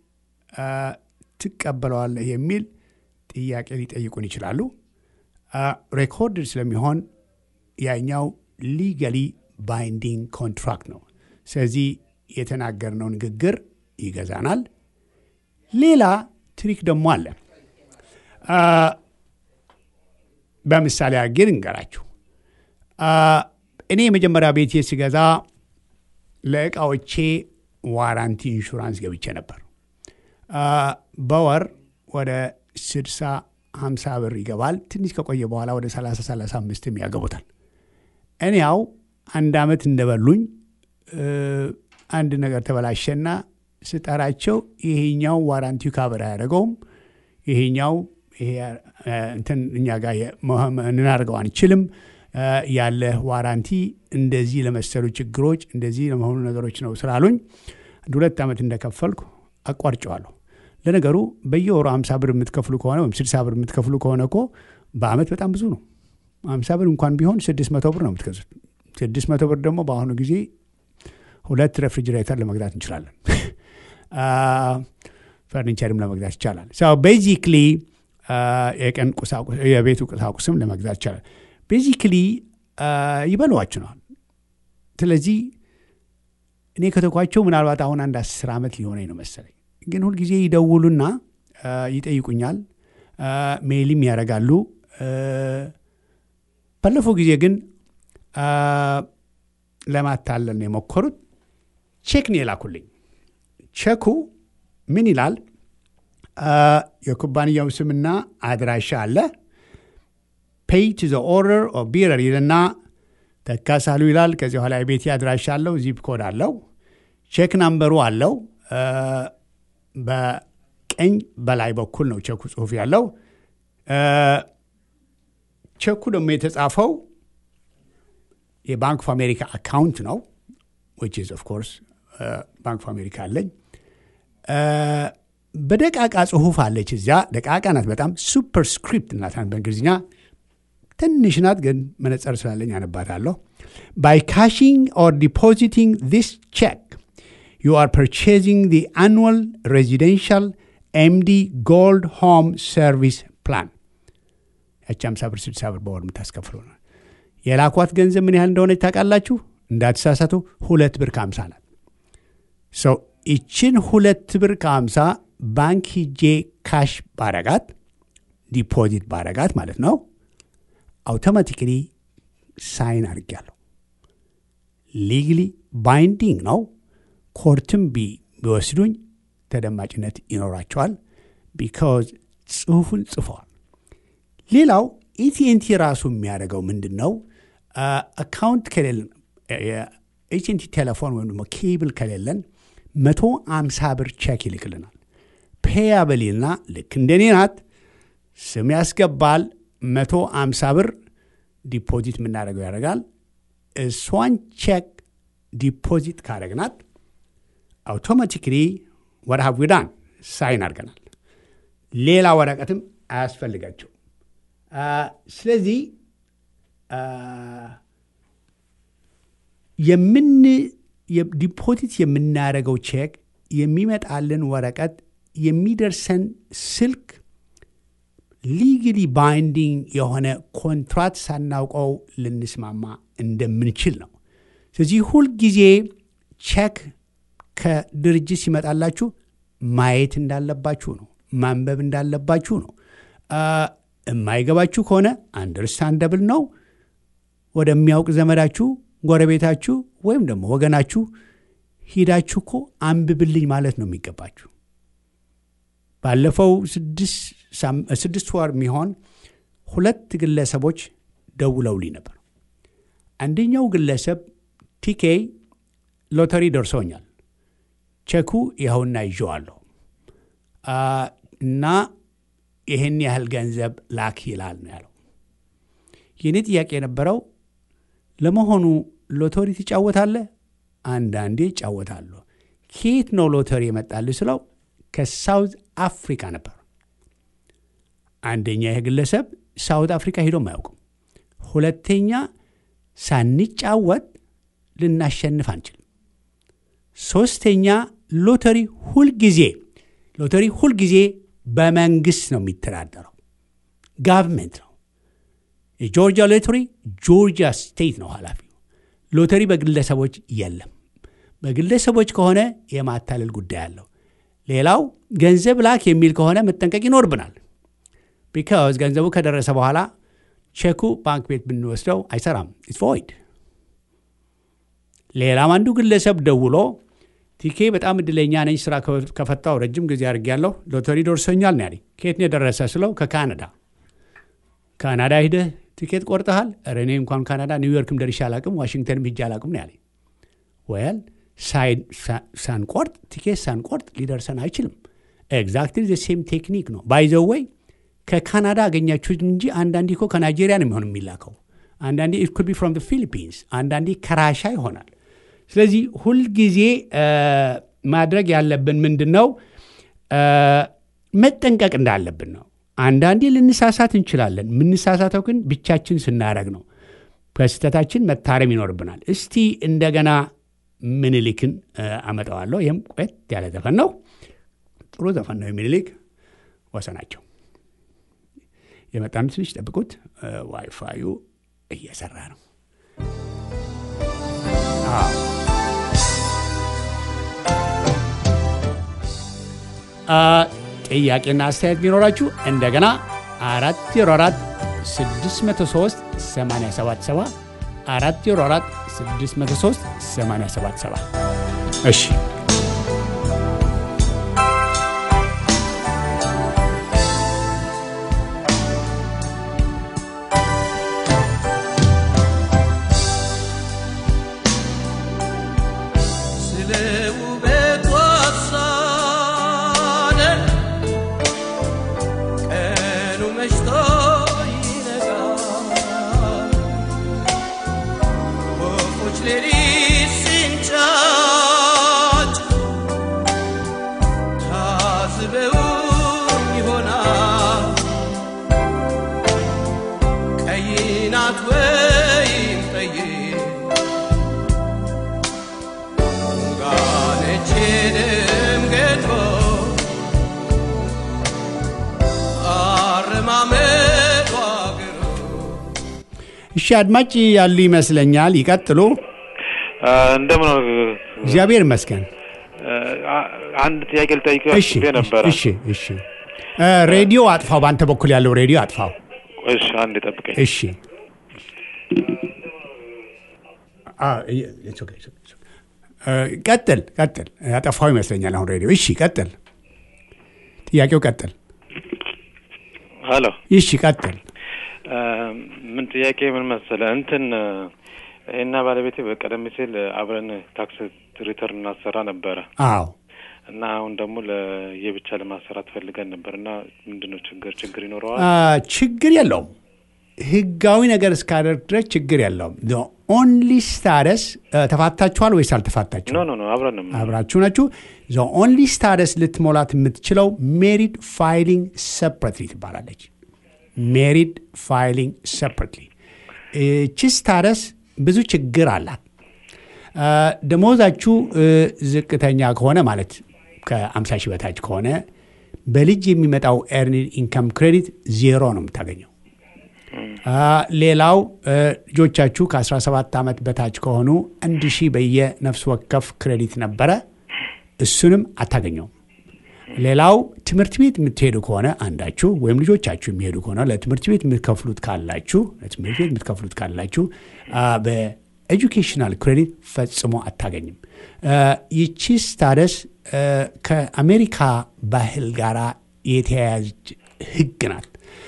ትቀበለዋለህ የሚል ጥያቄ ሊጠይቁን ይችላሉ። ሬኮርድ ስለሚሆን ያኛው ሊጋሊ ባይንዲንግ ኮንትራክት ነው። ስለዚህ የተናገርነው ንግግር ይገዛናል። ሌላ ትሪክ ደግሞ አለ። በምሳሌ አድርጌ ልንገራችሁ። እኔ የመጀመሪያ ቤቴ ስገዛ ለእቃዎቼ ዋራንቲ ኢንሹራንስ ገብቼ ነበር። በወር ወደ 60 50 ብር ይገባል። ትንሽ ከቆየ በኋላ ወደ 30 35ም ያገቡታል። እኔ ያው አንድ ዓመት እንደበሉኝ አንድ ነገር ተበላሸና ስጠራቸው ይሄኛው ዋራንቲው ካበር አያደርገውም፣ ይሄኛው እንትን እኛ ጋር እናደርገው አንችልም ያለ ዋራንቲ እንደዚህ ለመሰሉ ችግሮች እንደዚህ ለመሆኑ ነገሮች ነው ስላሉኝ አንድ ሁለት ዓመት እንደከፈልኩ አቋርጨዋለሁ። ለነገሩ በየወሩ አምሳ ብር የምትከፍሉ ከሆነ ወይም ስድሳ ብር የምትከፍሉ ከሆነ እኮ በአመት በጣም ብዙ ነው። አምሳ ብር እንኳን ቢሆን ስድስት መቶ ብር ነው የምትገዙት። ስድስት መቶ ብር ደግሞ በአሁኑ ጊዜ ሁለት ሬፍሪጅሬተር ለመግዛት እንችላለን። ፈርኒቸርም ለመግዛት ይቻላል። ቤዚክሊ የቀን ቁሳቁስ የቤቱ ቁሳቁስም ለመግዛት ይቻላል። ቤዚክሊ ይበሏችኋል። ስለዚህ እኔ ከተኳቸው ምናልባት አሁን አንድ አስር ዓመት ሊሆነኝ ነው መሰለኝ። ግን ሁልጊዜ ይደውሉና ይጠይቁኛል፣ ሜይልም ያደርጋሉ። ባለፈው ጊዜ ግን ለማታለል ነው የሞከሩት። ቼክ ነው የላኩልኝ። ቼኩ ምን ይላል? የኩባንያው ስምና አድራሻ አለ። ፔይ ቱ ዘ ኦርደር ኦፍ ቢረር ይልና ተካሳሉ ይላል። ከዚህ በኋላ የቤቴ አድራሻ አለው፣ ዚፕ ኮድ አለው፣ ቼክ ናምበሩ አለው። በቀኝ በላይ በኩል ነው ቼኩ ጽሁፍ ያለው። ቼኩ ደግሞ የተጻፈው የባንክ ኦፍ አሜሪካ አካውንት ነው ዊች ኢዝ ኦፍ ኮርስ ባንክ ኦፍ አሜሪካ አለኝ። በደቃቃ ጽሁፍ አለች እዚያ። ደቃቃ ናት በጣም ሱፐር ስክሪፕት ናት በእንግሊዝኛ ትንሽ ናት፣ ግን መነጽር ስላለኝ አነባታለሁ። By cashing or depositing this check, you are purchasing the annual residential MD Gold Home Service Plan. ያቺ 50 ብር 60 ብር በወር የምታስከፍሉ ነው። የላኳት ገንዘብ ምን ያህል እንደሆነ ታውቃላችሁ? እንዳትሳሳቱ ሁለት ብር ከሀምሳ ናት። ሰው ይችን ሁለት ብር ከሀምሳ ባንክ ሂጄ ካሽ ባረጋት ዲፖዚት ባረጋት ማለት ነው አውቶማቲክሊ ሳይን አድርጊያለሁ። ሊግሊ ባይንዲንግ ነው። ኮርትም ቢወስዱኝ ተደማጭነት ይኖራቸዋል። ቢካዝ ጽሁፉን ጽፈዋል። ሌላው ኢቲኤንቲ ራሱ የሚያደርገው ምንድን ነው? አካውንት ከሌለን የኤችንቲ ቴሌፎን ወይም ደግሞ ኬብል ከሌለን መቶ አምሳ ብር ቼክ ይልክልናል። ፔያበሊና ልክ እንደኔ ናት ስም ያስገባል። መቶ አምሳ ብር ዲፖዚት የምናደርገው ያደርጋል። እሷን ቼክ ዲፖዚት ካደረግናት አውቶማቲክሊ ወደ ሀዊዳን ሳይን አድርገናል። ሌላ ወረቀትም አያስፈልጋቸው። ስለዚህ የምን ዲፖዚት የምናደርገው ቼክ የሚመጣልን ወረቀት የሚደርሰን ስልክ ሊግሊ ባይንዲንግ የሆነ ኮንትራት ሳናውቀው ልንስማማ እንደምንችል ነው። ስለዚህ ሁልጊዜ ቼክ ከድርጅት ሲመጣላችሁ ማየት እንዳለባችሁ ነው። ማንበብ እንዳለባችሁ ነው። የማይገባችሁ ከሆነ አንደርስታንደብል ነው። ወደሚያውቅ ዘመዳችሁ፣ ጎረቤታችሁ ወይም ደግሞ ወገናችሁ ሂዳችሁ እኮ አንብብልኝ ማለት ነው የሚገባችሁ። ባለፈው ስድስት ወር የሚሆን ሁለት ግለሰቦች ደውለውልኝ ነበር። አንደኛው ግለሰብ ቲኬ ሎተሪ ደርሶኛል፣ ቼኩ ይኸውና ይዤዋለሁ እና ይህን ያህል ገንዘብ ላክ ይላል ነው ያለው። የእኔ ጥያቄ የነበረው ለመሆኑ ሎተሪ ትጫወታለህ? አንዳንዴ እጫወታለሁ። ከየት ነው ሎተሪ የመጣልህ ስለው ከሳውዝ አፍሪካ ነበር። አንደኛ ይህ ግለሰብ ሳውት አፍሪካ ሄዶም አያውቅም። ሁለተኛ ሳንጫወት ልናሸንፍ አንችልም። ሶስተኛ ሎተሪ ሁልጊዜ ሎተሪ ሁልጊዜ በመንግስት ነው የሚተዳደረው፣ ጋቨርንመንት ነው። የጆርጂያ ሎተሪ ጆርጂያ ስቴት ነው ኃላፊው። ሎተሪ በግለሰቦች የለም። በግለሰቦች ከሆነ የማታለል ጉዳይ አለው። ሌላው ገንዘብ ላክ የሚል ከሆነ መጠንቀቅ ይኖርብናል። ቢካዝ ገንዘቡ ከደረሰ በኋላ ቼኩ ባንክ ቤት ብንወስደው አይሰራም፣ ኢትስ ቮይድ። ሌላም አንዱ ግለሰብ ደውሎ ቲኬ በጣም እድለኛ ነኝ፣ ስራ ከፈታው ረጅም ጊዜ አድርጌያለሁ፣ ሎተሪ ደርሶኛል ነው ያለኝ። ከየት ነው የደረሰ ስለው ከካናዳ። ካናዳ ሂደህ ቲኬት ቆርጠሃል? ኧረ እኔ እንኳን ካናዳ ኒውዮርክም ደርሼ አላቅም፣ ዋሽንግተንም ሂጄ አላቅም ነው ያለኝ። ወያል ሳንቆርጥ ቲኬት ሳንቆርጥ ሊደርሰን አይችልም። ኤግዛክትሊ ዘ ሴም ቴክኒክ ነው። ባይዘው ወይ ከካናዳ አገኛችሁት እንጂ አንዳንዴ እኮ ከናይጄሪያ ነው የሚሆን የሚላከው። አንዳንዴ ኢት ኩድ ቢ ፍሮም ፊሊፒንስ፣ አንዳንዴ ከራሻ ይሆናል። ስለዚህ ሁልጊዜ ማድረግ ያለብን ምንድን ነው? መጠንቀቅ እንዳለብን ነው። አንዳንዴ ልንሳሳት እንችላለን። የምንሳሳተው ግን ብቻችን ስናደረግ ነው። ከስህተታችን መታረም ይኖርብናል። እስቲ እንደገና ምኒልክን አመጣዋለሁ። ይህም ቆየት ያለ ዘፈን ነው። ጥሩ ዘፈን ነው። ምኒልክ ወሰናቸው የመጣን ትንሽ ጠብቁት። ዋይፋዩ እየሰራ ነው። ጥያቄና አስተያየት ቢኖራችሁ እንደገና አራት ዜሮ አራት ስድስት መቶ ሶስት ሰማንያ ሰባት ሰባ አራት ዜሮ አራት ስድስት መቶ ሶስት ሰማንያ ሰባት ሰባ እሺ ናት ወይም ጠይቅ እሺ አድማጭ ያሉ ይመስለኛል። ይቀጥሉ። እንደምን ነው? እግዚአብሔር ይመስገን። አ- አንድ ጥያቄ ልጠይቅ እሺ አስቤ ነበረ። እሺ እሺ። እ፣ ሬዲዮ አጥፋው። በአንተ በኩል ያለው ሬዲዮ አጥፋው። እሺ አንድ ጠብቀኝ። እሺ አ፣ ይ- it's okay, it's okay, it's okay። እ፣ ቀጥል ቀጥል። ያጠፋው ይመስለኛል አሁን ሬዲዮ። እሺ ቀጥል። ጥያቄው ቀጥል። ሀሎ እሺ ቀጥል። አ፣ ምን ጥያቄ ምን መሰለ እንትን ይህና ባለቤቴ በቀደም ሲል አብረን ታክስ ሪተርን እናሰራ ነበረ አዎ እና አሁን ደግሞ ለየብቻ ለማሰራት ፈልገን ነበር እና ምንድን ነው ችግር ችግር ይኖረዋል? አ፣ ችግር የለውም። ህጋዊ ነገር እስካደርግ ድረስ ችግር የለውም። ኦንሊ ስታደስ ተፋታችኋል ወይስ አልተፋታችሁ? ኖ ኖ ኖ አብረን ነው አብራችሁ ናችሁ። ዘ ኦንሊ ስታደስ ልትሞላት የምትችለው ሜሪድ ፋይሊንግ ሰፕሬትሊ ትባላለች። ሜሪድ ፋይሊንግ ሰፕሬትሊ። እቺ ስታደስ ብዙ ችግር አላት። አ፣ ደሞዛችሁ እ፣ ዝቅተኛ ከሆነ ማለት ከ50 ሺህ በታች ከሆነ በልጅ የሚመጣው ኤርኒድ ኢንካም ክሬዲት ዜሮ ነው የምታገኘው። አ፣ ሌላው እ፣ ልጆቻችሁ ከ17 ዓመት በታች ከሆኑ አንድ ሺህ በየነፍስ ወከፍ ክሬዲት ነበረ፣ እሱንም አታገኘውም። ሌላው ትምህርት ቤት የምትሄዱ ከሆነ አንዳችሁ ወይም ልጆቻችሁ የሚሄዱ ከሆነ ለትምህርት ቤት የምትከፍሉት ካላችሁ ለትምህርት ቤት የምትከፍሉት ካላችሁ አ፣ በኤጁኬሽናል ክሬዲት ፈጽሞ አታገኝም። አ፣ ይቺ ስታደስ አ፣ ከአሜሪካ ባህል ጋር የተያያዘች ህግ ናት።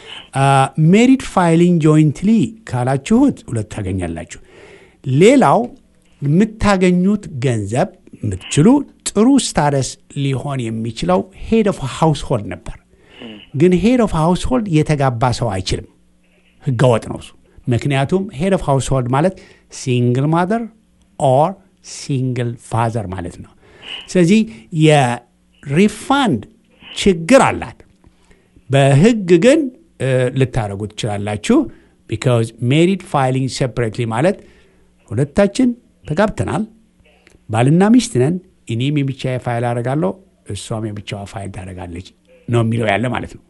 ሜሪድ ፋይሊንግ ጆይንትሊ ካላችሁት ሁለት ታገኛላችሁ። ሌላው የምታገኙት ገንዘብ የምትችሉ ጥሩ ስታደስ ሊሆን የሚችለው ሄድ ኦፍ ሃውስሆልድ ነበር። ግን ሄድ ኦፍ ሃውስሆልድ የተጋባ ሰው አይችልም። ህገወጥ ነው እሱ። ምክንያቱም ሄድ ኦፍ ሃውስሆልድ ማለት ሲንግል ማዘር ኦር ሲንግል ፋዘር ማለት ነው። ስለዚህ የሪፋንድ ችግር አላት። በህግ ግን እ፣ ልታደርጉ ትችላላችሁ። ቢካዝ ሜሪድ ፋይሊንግ ሴፕሬትሊ ማለት ሁለታችን ተጋብተናል፣ ባልና ሚስት ነን። እኔም የብቻዬ ፋይል አደርጋለሁ፣ እሷም የብቻዋ ፋይል ታደርጋለች ነው የሚለው ያለ ማለት ነው።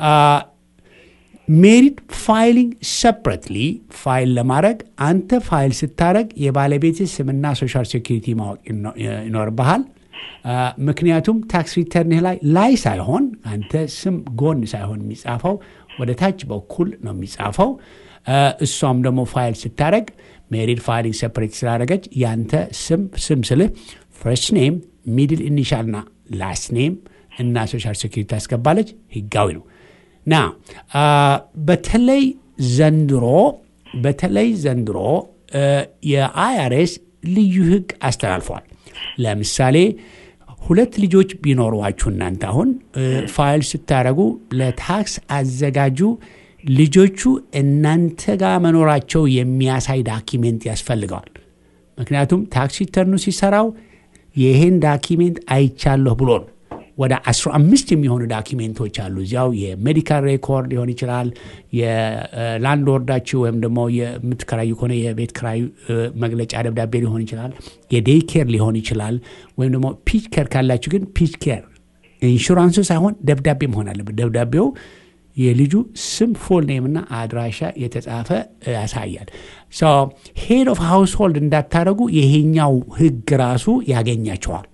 ሜሪድ ፋይሊንግ ሰፕሬትሊ ፋይል ለማድረግ አንተ ፋይል ስታደረግ የባለቤት ስምና ሶሻል ሴኩሪቲ ማወቅ ይኖ- ይኖርብሃል። አ፣ ምክንያቱም ታክስ ሪተርንህ ላይ ላይ ሳይሆን አንተ ስም ጎን ሳይሆን የሚጻፈው ወደ ታች በኩል ነው የሚጻፈው። አ፣ እሷም ደግሞ ፋይል ስታደረግ ሜሪድ ፋይሊንግ ሰፕሬት ስላደረገች ያንተ ስም ስም ስልህ ፈርስት ኔም ሚድል ኢኒሻልና ላስት ኔም እና ሶሻል ሴኩሪቲ ታስገባለች። ህጋዊ ነው። ና አ፣ በተለይ ዘንድሮ በተለይ ዘንድሮ እ፣ የአይአርኤስ ልዩ ህግ አስተላልፈዋል። ለምሳሌ ሁለት ልጆች ቢኖሯችሁ እናንተ አሁን እ፣ ፋይል ስታደረጉ ለታክስ አዘጋጁ ልጆቹ እናንተ ጋር መኖራቸው የሚያሳይ ዳኪሜንት ያስፈልገዋል። ምክንያቱም ታክስ ሪተርኑ ሲሰራው ይሄን ዳኪሜንት አይቻለሁ ብሎ ነው። ወደ 15 የሚሆኑ ዳኪሜንቶች አሉ። እዚያው የሜዲካል ሬኮርድ ሊሆን ይችላል። የላንድ ወርዳችሁ ወይም ደግሞ የምትከራዩ ከሆነ የቤት ክራዩ እ፣ መግለጫ ደብዳቤ ሊሆን ይችላል። የዴይ ኬር ሊሆን ይችላል። ወይም ደግሞ ፒች ኬር ካላችሁ ግን ፒች ኬር ኢንሹራንሱ ሳይሆን ደብዳቤ መሆን አለበት። ደብዳቤው የልጁ ስም ፎል ኔም እና አድራሻ የተጻፈ ያሳያል። ሄድ ኦፍ ሃውስሆልድ እንዳታደረጉ ይሄኛው ህግ ራሱ ያገኛቸዋል።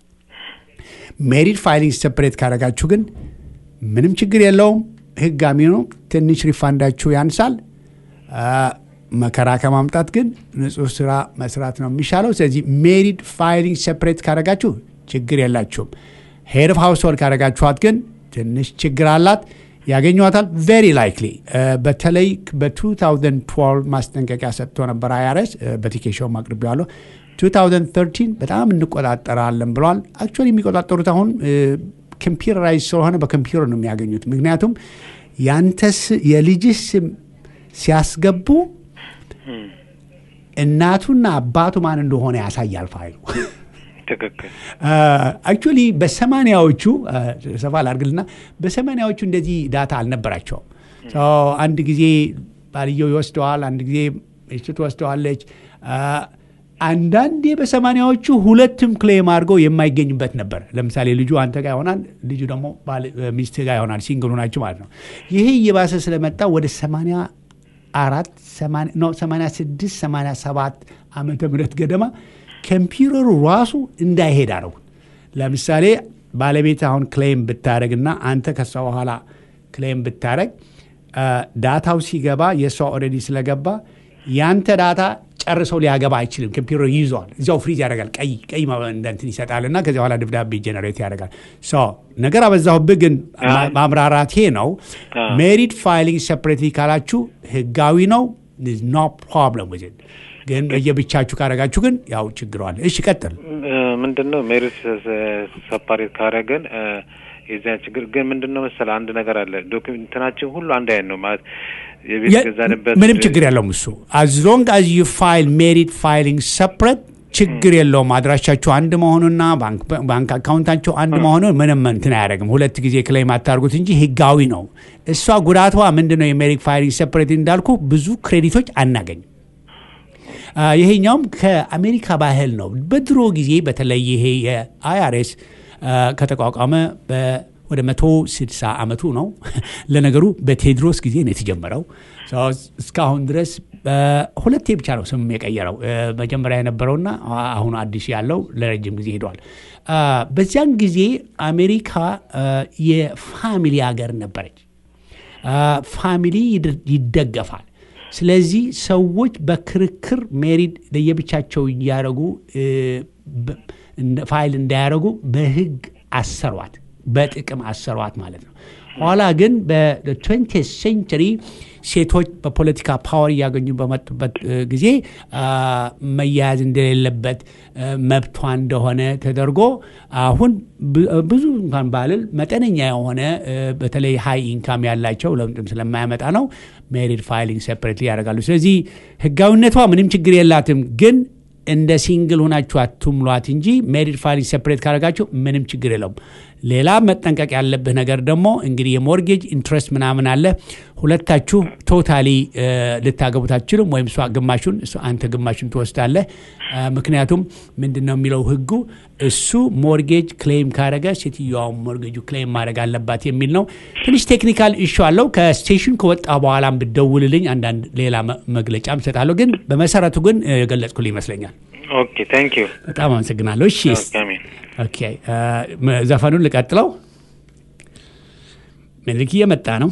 ሜሪድ ፋይሊንግ ሰፕሬት ካደረጋችሁ ግን ምንም ችግር የለውም። ህጋሚ ነው። ትንሽ ሪፋንዳችሁ ያንሳል። አ፣ መከራ ከማምጣት ግን ንጹህ ስራ መስራት ነው የሚሻለው። ስለዚህ ሜሪድ ፋይሊንግ ሰፕሬት ካደረጋችሁ ችግር የላችሁም። ሄድ ኦፍ ሃውስሆልድ ካደረጋችኋት ግን ትንሽ ችግር አላት። ያገኟታል ቬሪ ላይክሊ። በተለይ በ2012 ማስጠንቀቂያ ሰጥቶ ነበር አይአርኤስ በቲኬሾው አቅርቤዋለሁ። 2013 በጣም እንቆጣጠራለን ብለዋል። አክቹዋሊ የሚቆጣጠሩት አሁን ኮምፒውተራይዝ ስለሆነ በኮምፒውተር ነው የሚያገኙት። ምክንያቱም ያንተስ የልጅህ ስም ሲያስገቡ እናቱና አባቱ ማን እንደሆነ ያሳያል ፋይሉ። ትክክል። አክቹዋሊ በሰማኒያዎቹ ሰፋ ላድርግልና በሰማኒያዎቹ እንደዚህ ዳታ አልነበራቸውም። አንድ ጊዜ ባልየው ይወስደዋል፣ አንድ ጊዜ ሚስቱ ትወስደዋለች። አንዳንዴ በሰማኒያዎቹ ሁለትም ክሌም አድርገው የማይገኝበት ነበር። ለምሳሌ ልጁ አንተ ጋር ይሆናል፣ ልጁ ደግሞ ሚስት ጋር ይሆናል። ሲንግሉ ናቸው ማለት ነው። ይሄ እየባሰ ስለመጣ ወደ ሰማኒያ አራት ሰማንያ ስድስት ሰማንያ ሰባት ዓመተ ምህረት ገደማ ኮምፒውተሩ ራሱ እንዳይሄድ አደረጉት። ለምሳሌ ባለቤት አሁን ክሌም ብታደረግና አንተ ከሷ በኋላ ክሌም ብታደረግ ዳታው ሲገባ የእሷ ኦልሬዲ ስለገባ ያንተ ዳታ ጨርሰው ሊያገባ አይችልም። ኮምፒውተር ይይዘዋል፣ እዚያው ፍሪዝ ያደርጋል። ቀይ ቀይ እንትን ይሰጣል እና ከዚያ በኋላ ደብዳቤ ጀነሬት ያደርጋል። ነገር አበዛሁብህ፣ ግን ማምራራቴ ነው። ሜሪድ ፋይሊንግ ሴፕሬትሊ ካላችሁ ህጋዊ ነው። ኖ ፕሮብለም ዊዝ ግን በየብቻችሁ ካረጋችሁ ግን ያው ችግሯል። እሺ ቀጥል። ምንድን ነው ሜሪት ሰፓሬት ካረገን የዚያ ችግር ግን ምንድን ነው መሰለህ አንድ ነገር አለ። ዶክመንትናችን ሁሉ አንድ አይነት ነው ማለት የቤት ገዛንበት ምንም ችግር የለውም እሱ አዝ ሎንግ አዝ ዩ ፋይል ሜሪድ ፋይሊንግ ሰፕሬት ችግር የለውም። አድራሻቸው አንድ መሆኑና ባንክ አካውንታቸው አንድ መሆኑን ምንም እንትን አያደርግም። ሁለት ጊዜ ክሌም አታርጉት እንጂ ህጋዊ ነው። እሷ ጉዳቷ ምንድን ነው? የሜሪድ ፋይሊንግ ሰፕሬት እንዳልኩ ብዙ ክሬዲቶች አናገኝም። ይሄኛውም ከአሜሪካ ባህል ነው። በድሮ ጊዜ በተለይ ይሄ የአይአርኤስ ከተቋቋመ ወደ መቶ ስድሳ ዓመቱ ነው። ለነገሩ በቴዎድሮስ ጊዜ ነው የተጀመረው። እስካሁን ድረስ ሁለቴ ብቻ ነው ስም የቀየረው። መጀመሪያ የነበረውና አሁኑ አዲስ ያለው ለረጅም ጊዜ ሄደዋል። በዚያን ጊዜ አሜሪካ የፋሚሊ ሀገር ነበረች። ፋሚሊ ይደገፋል። ስለዚህ ሰዎች በክርክር ሜሪድ ለየብቻቸው እያደረጉ ፋይል እንዳያደረጉ በህግ አሰሯት፣ በጥቅም አሰሯት ማለት ነው። ኋላ ግን በትዌንቲ ሴንቸሪ ሴቶች በፖለቲካ ፓወር እያገኙ በመጡበት ጊዜ መያያዝ እንደሌለበት መብቷ እንደሆነ ተደርጎ አሁን ብዙ እንኳን ባልል መጠነኛ የሆነ በተለይ ሀይ ኢንካም ያላቸው ለውጥም ስለማያመጣ ነው ሜሪድ ፋይሊንግ ሴፐሬትሊ ያደርጋሉ። ስለዚህ ህጋዊነቷ ምንም ችግር የላትም ግን እንደ ሲንግል ሆናችሁ አትሙሏት እንጂ ሜሪድ ፋይሊንግ ሴፐሬት ካደረጋችሁ ምንም ችግር የለውም። ሌላ መጠንቀቅ ያለብህ ነገር ደግሞ እንግዲህ የሞርጌጅ ኢንትረስት ምናምን አለ። ሁለታችሁ ቶታሊ ልታገቡት አትችሉም። ወይም እሷ ግማሹን አንተ ግማሹን ትወስዳለህ። ምክንያቱም ምንድን ነው የሚለው ህጉ እሱ ሞርጌጅ ክሌም ካደረገ ሴትዮዋ ሞርጌጁ ክሌም ማድረግ አለባት የሚል ነው። ትንሽ ቴክኒካል ኢሹ አለው። ከስቴሽን ከወጣ በኋላም ብደውልልኝ አንዳንድ ሌላ መግለጫም እሰጣለሁ። ግን በመሰረቱ ግን የገለጽኩልህ ይመስለኛል። ኦኬ ታንክ ዩ በጣም አመሰግናለሁ። እሺ ኦኬ ዘፈኑን ልቀጥለው። ምልክ እየመጣ ነው።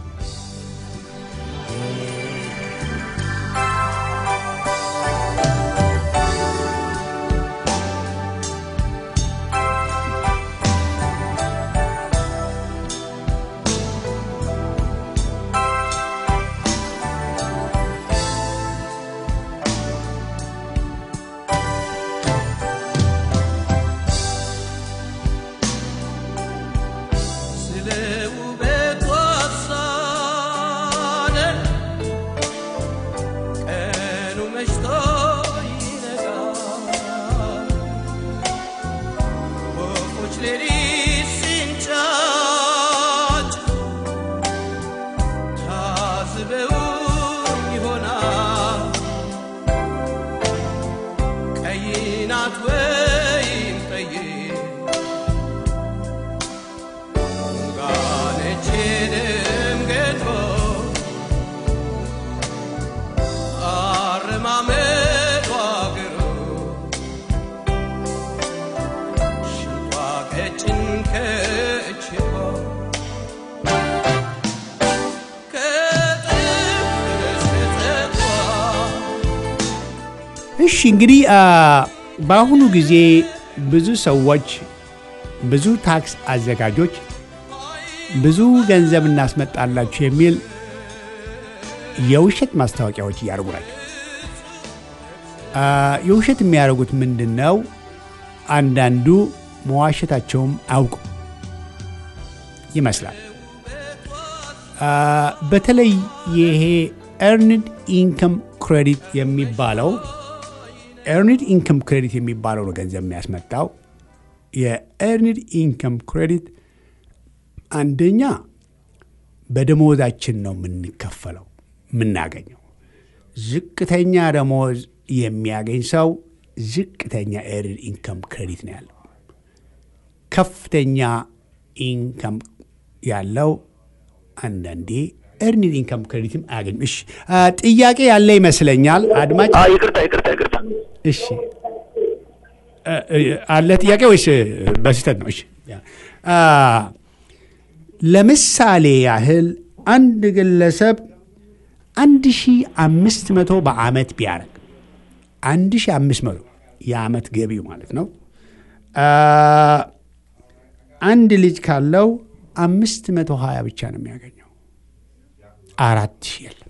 እሺ እንግዲህ በአሁኑ ጊዜ ብዙ ሰዎች ብዙ ታክስ አዘጋጆች ብዙ ገንዘብ እናስመጣላችሁ የሚል የውሸት ማስታወቂያዎች እያደረጉ ናቸው። የውሸት የሚያደርጉት ምንድን ነው? አንዳንዱ መዋሸታቸውም አውቁ ይመስላል። በተለይ ይሄ ኤርንድ ኢንከም ክሬዲት የሚባለው ኤርኒድ ኢንከም ክሬዲት የሚባለው ነው ገንዘብ የሚያስመጣው። የኤርኒድ ኢንከም ክሬዲት አንደኛ በደሞዛችን ነው የምንከፈለው የምናገኘው። ዝቅተኛ ደሞዝ የሚያገኝ ሰው ዝቅተኛ ኤርኒድ ኢንከም ክሬዲት ነው ያለው። ከፍተኛ ኢንከም ያለው አንዳንዴ ኤርኒድ ኢንካም ክሬዲትም አያገኝም። እሺ አ፣ ጥያቄ ያለ ይመስለኛል አድማጭ። አዎ ይቅርታ ይቅርታ ይቅርታ እሺ እ፣ እ፣ አለ ጥያቄ ወይስ እ፣ በስህተት ነው? እሺ አ፣ ለምሳሌ ያህል አንድ ግለሰብ አንድ ሺ አምስት መቶ በአመት ቢያደርግ አንድ ሺ አምስት መቶ የአመት ገቢው ማለት ነው። አ፣ አንድ ልጅ ካለው አምስት መቶ ሀያ ብቻ ነው የሚያገኘው። አራት ሺህ የለም።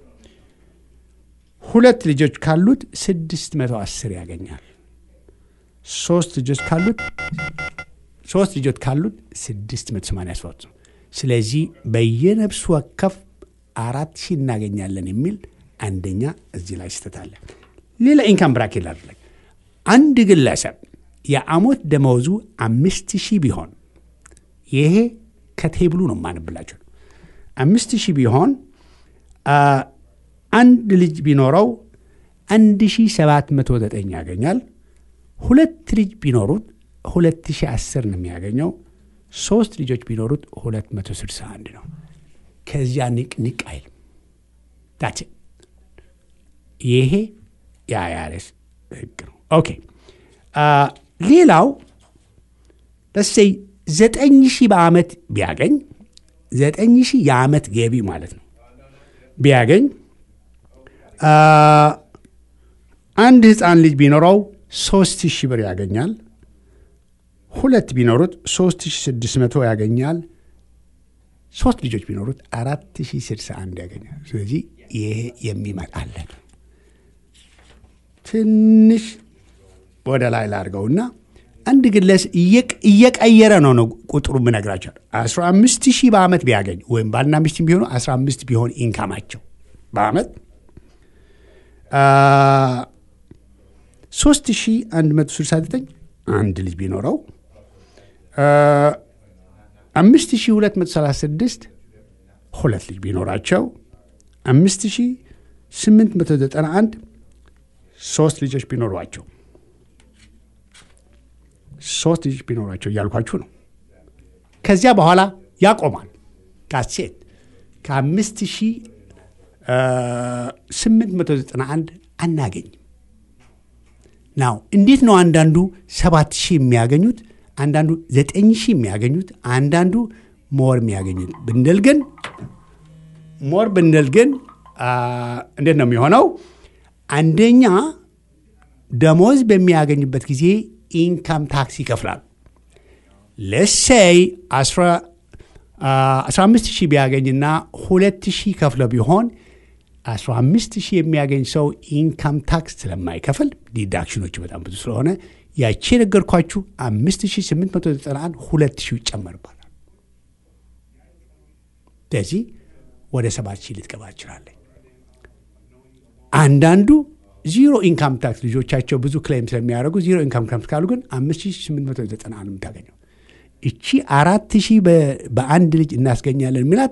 ሁለት ልጆች ካሉት ስድስት መቶ አስር ያገኛል። ሶስት ልጆች ካሉት ሶስት ልጆች ካሉት ስድስት መቶ ሰማንያ ሶስት ነው። ስለዚህ በየነፍሱ ወከፍ አራት ሺህ እናገኛለን የሚል አንደኛ እዚህ ላይ ስህተት አለ። ሌላ ኢንካም ብራኬት ላድርግ። አንድ ግለሰብ የአሞት ደመወዙ አምስት ሺህ ቢሆን ይሄ ከቴብሉ ነው ማንብላቸው አምስት ሺህ ቢሆን አ፣ አንድ ልጅ ቢኖረው አንድ ሺህ ሰባት መቶ ዘጠኝ ያገኛል። ሁለት ልጅ ቢኖሩት ሁለት ሺህ አስር ነው የሚያገኘው። ሶስት ልጆች ቢኖሩት ሁለት መቶ ስልሳ አንድ ነው። ከዚያ ንቅ ንቅ አይልም። ዳት ይሄ የአይአርኤስ ህግ ነው። ኦኬ አ፣ ሌላው ለሰይ ዘጠኝ ሺህ በአመት ቢያገኝ ዘጠኝ ሺህ የአመት ገቢ ማለት ነው ቢያገኝ አ፣ አንድ ህፃን ልጅ ቢኖረው ሶስት ሺህ ብር ያገኛል። ሁለት ቢኖሩት ሶስት ሺህ ስድስት መቶ ያገኛል። ሶስት ልጆች ቢኖሩት አራት ሺህ ስድሳ አንድ ያገኛል። ስለዚህ ይሄ የሚመጣለን ትንሽ ወደ ላይ ላድርገውና አንድ ግለስ እየቀየረ ነው ነው ቁጥሩ ምነግራቸው አስራ አምስት ሺህ በአመት ቢያገኝ ወይም ባልና ሚስት ቢሆኑ አስራ አምስት ቢሆን ኢንካማቸው በአመት ሶስት ሺህ አንድ መቶ ስልሳ ዘጠኝ አንድ ልጅ ቢኖረው አምስት ሺህ ሁለት መቶ ሰላሳ ስድስት ሁለት ልጅ ቢኖራቸው አምስት ሺህ ስምንት መቶ ዘጠና አንድ ሶስት ልጆች ቢኖሯቸው ሶስት ልጆች ቢኖሯቸው እያልኳችሁ ነው። ከዚያ በኋላ ያቆማል። ካሴት ከአምስት ሺህ ስምንት መቶ ዘጠና አንድ አናገኝም። ናው እንዴት ነው አንዳንዱ ሰባት ሺህ የሚያገኙት፣ አንዳንዱ ዘጠኝ ሺህ የሚያገኙት፣ አንዳንዱ ሞር የሚያገኙት ብንል ግን ሞር ብንል ግን እንዴት ነው የሚሆነው? አንደኛ ደሞዝ በሚያገኝበት ጊዜ ኢንካም ታክስ ይከፍላል። ለሰይ 15 ሺህ ቢያገኝና ሁለት ሺህ ከፍለው ቢሆን 15 ሺህ የሚያገኝ ሰው ኢንካም ታክስ ስለማይከፍል ዲዳክሽኖቹ በጣም ብዙ ስለሆነ ያቺ የነገርኳችሁ 5891 ሁለት ሺህ ይጨመርባታል። ስለዚህ ወደ ሰባት ሺህ ልትገባ ትችላለች። አንዳንዱ ዚሮ ኢንካም ታክስ ልጆቻቸው ብዙ ክሌም ስለሚያደርጉ ዚሮ ኢንካም ታክስ ካሉ ግን 5890 ነው የምታገኘው። እቺ አራት ሺህ በአንድ ልጅ እናስገኛለን የሚላት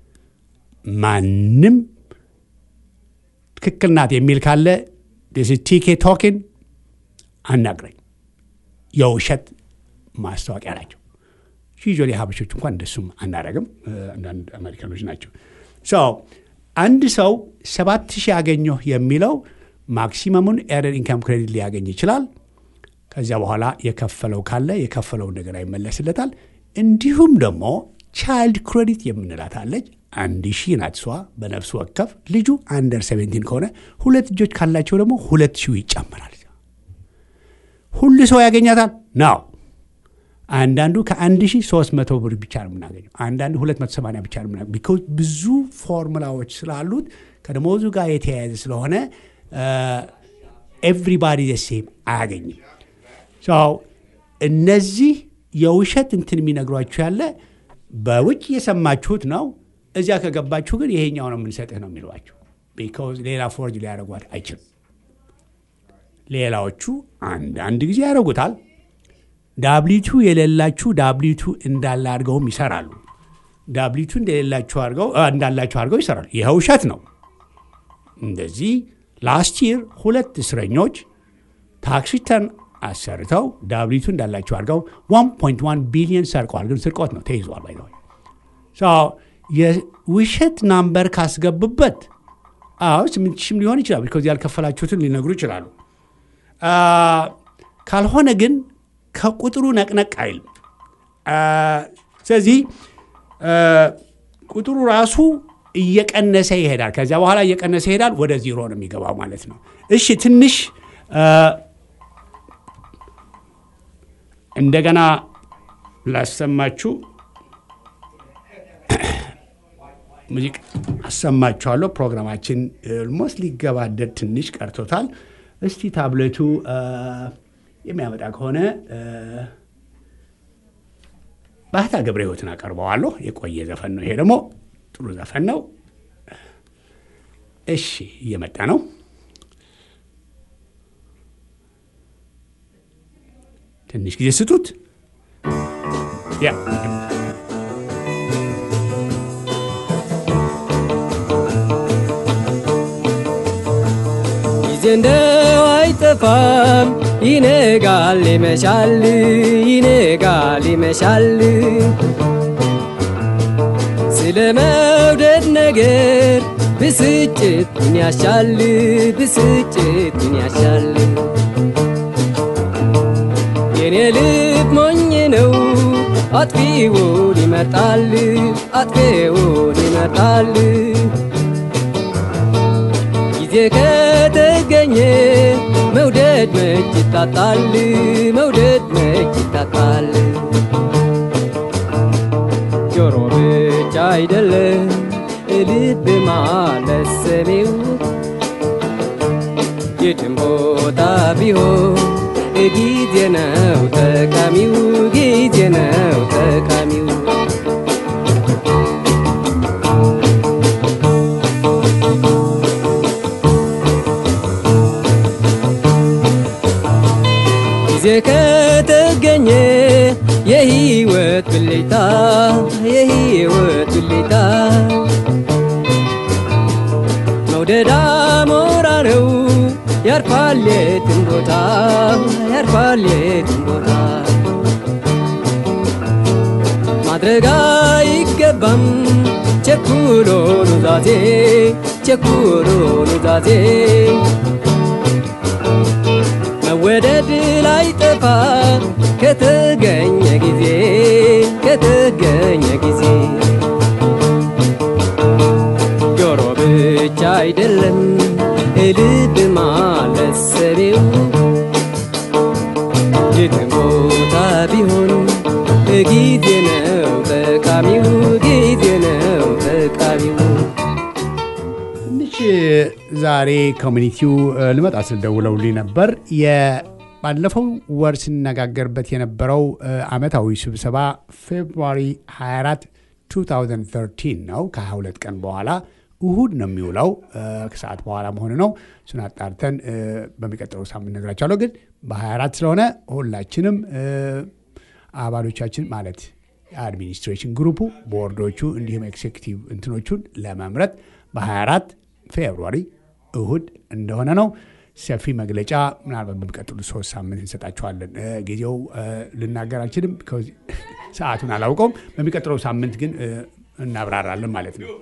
ማንም ትክክል ናት የሚል ካለ ቲኬ ቶኪን አናግረኝ። የውሸት ማስታወቂያ ናቸው። ዩዥዋሊ ሀበሾች እንኳን እንደሱም አናረግም። አንዳንድ አሜሪካኖች ናቸው። አንድ ሰው ሰባት ሺህ ያገኘሁ የሚለው ማክሲመሙን ኤርንድ ኢንካም ክሬዲት ሊያገኝ ይችላል። ከዚያ በኋላ የከፈለው ካለ የከፈለውን ነገር አይመለስለታል። እንዲሁም ደግሞ ቻይልድ ክሬዲት የምንላት አለች። አንድ ሺህ ናት እሷ በነፍስ ወከፍ። ልጁ አንደር ሴቨንቲን ከሆነ ሁለት ልጆች ካላቸው ደግሞ ሁለት ሺህ ይጨምራል። ሁሉ ሰው ያገኛታል ነው። አንዳንዱ ከአንድ ሺህ ሶስት መቶ ብር ብቻ ነው የምናገኘው። አንዳንዱ ሁለት መቶ ሰማንያ ብቻ ነው የምናገኘው። ቢኮዝ ብዙ ፎርሙላዎች ስላሉት ከደሞዙ ጋር የተያያዘ ስለሆነ ኤቭሪባዲ ሴም አያገኝም። እነዚህ የውሸት እንትን የሚነግሯችሁ ያለ በውጭ የሰማችሁት ነው። እዚያ ከገባችሁ ግን ይሄኛው ነው የምንሰጥህ ነው የሚሏችሁ። ቢኮዝ ሌላ ፎርጅ ሊያደርጓት አይችልም። ሌላዎቹ አንዳንድ ጊዜ ያደርጉታል። ዳብሊቱ የሌላችሁ ዳብሊቱ እንዳለ አድርገውም ይሰራሉ። ዳብሊቱ እንደሌላችሁ አድርገው እንዳላችሁ አድርገው ይሰራሉ። ይህ ውሸት ነው። እንደዚህ ላስት ይር ሁለት እስረኞች ታክስ ሪተርን አሰርተው ዳብሊቱ እንዳላቸው አድርገው 1.1 ቢሊዮን ሰርቀዋል። ግን ስርቆት ነው፣ ተይዟል። ባይ የውሸት ናምበር ካስገቡበት አዎ ስምንት ሺህም ሊሆን ይችላል። ቢኮዝ ያልከፈላችሁትን ሊነግሩ ይችላሉ። አ፣ ካልሆነ ግን ከቁጥሩ ነቅነቅ አይልም። አ፣ ስለዚህ አ፣ ቁጥሩ ራሱ እየቀነሰ ይሄዳል። ከዚያ በኋላ እየቀነሰ ይሄዳል። ወደ ዜሮ ነው የሚገባው ማለት ነው። እሺ ትንሽ አ፣ እንደገና ላሰማችሁ ሙዚቃ አሰማችኋለሁ። ፕሮግራማችን ኦልሞስት ሊገባደድ ትንሽ ቀርቶታል። እስቲ ታብሌቱ አ፣ የሚያመጣ ከሆነ አ፣ ባህታ ገብረ ሕይወትን አቀርበዋለሁ። የቆየ ዘፈን ነው። ይሄ ደግሞ ጥሩ ዘፈን ነው። እሺ እየመጣ ነው። ትንሽ ጊዜ ስጡት። ያ ጊዜ እንደው አይጠፋም፣ ይነጋል ይመሻል፣ ይነጋል ይመሻል። ስለ መውደድ ነገር ብስጭት ምን ያሻል፣ ብስጭት ምን ያሻል። የኔ ልብ ሞኝ ነው፣ አጥፊውን ይመርጣል፣ አጥፊውን ይመርጣል። ጊዜ ከተገኘ መውደድ መች ይታጣል፣ መውደድ መች ይታጣል። ጆሮ ብቻ አይደለም ልብ ማለት ሰሚው የትም ቦታ ቢሆን ጊዜ ነው ጠቃሚው፣ ጊዜ ነው ጠቃሚው። ጊዜ ከተገኘ የህይወት ብልጭታ የህይወት ብልጭታ መውደድ አሞራ ነው ያርፋል የትም ቦታ ያርፋል የትም ቦታ ማድረግ አይገባም ቸኩሎ ኑዛዜ ቸኩሎ ኑዛዜ መወደድ ላይ ጠፋ ከተገኘ ጊዜ ከተገኘ ጊዜ ጆሮ ብቻ አይደለም ልብ ማለት ሰቤው የትም ቦታ ቢሆን ጊዜ ነው ጠቃሚው ጊዜ ነው ጠቃሚው ትንሽ ዛሬ ኮሚኒቲው እ፣ ልመጣ ስል ደውለውልኝ ነበር። ባለፈው ወር ስነጋገርበት የነበረው እ፣ አመታዊ ስብሰባ ፌብሩዋሪ 24 2013 ነው። ከ22 ቀን በኋላ እሁድ ነው የሚውለው። እ፣ ከሰዓት በኋላ መሆኑ ነው። እሱን አጣርተን እ፣ በሚቀጥለው ሳምንት ነግራቸዋለሁ። ግን በ24 ስለሆነ ሁላችንም እ፣ አባሎቻችን ማለት የአድሚኒስትሬሽን ግሩፑ ቦርዶቹ እንዲሁም ኤክሴኪቲቭ እንትኖቹን ለመምረጥ በ24 ፌብሩዋሪ እሁድ እንደሆነ ነው። ሰፊ መግለጫ ምናልባት በሚቀጥሉት ሶስት ሳምንት እንሰጣችኋለን። እ፣ ጊዜው እ፣ ልናገር አልችልም፣ ከዚ- ሰዓቱን አላውቀውም። በሚቀጥለው ሳምንት ግን እ፣ እናብራራለን ማለት ነው።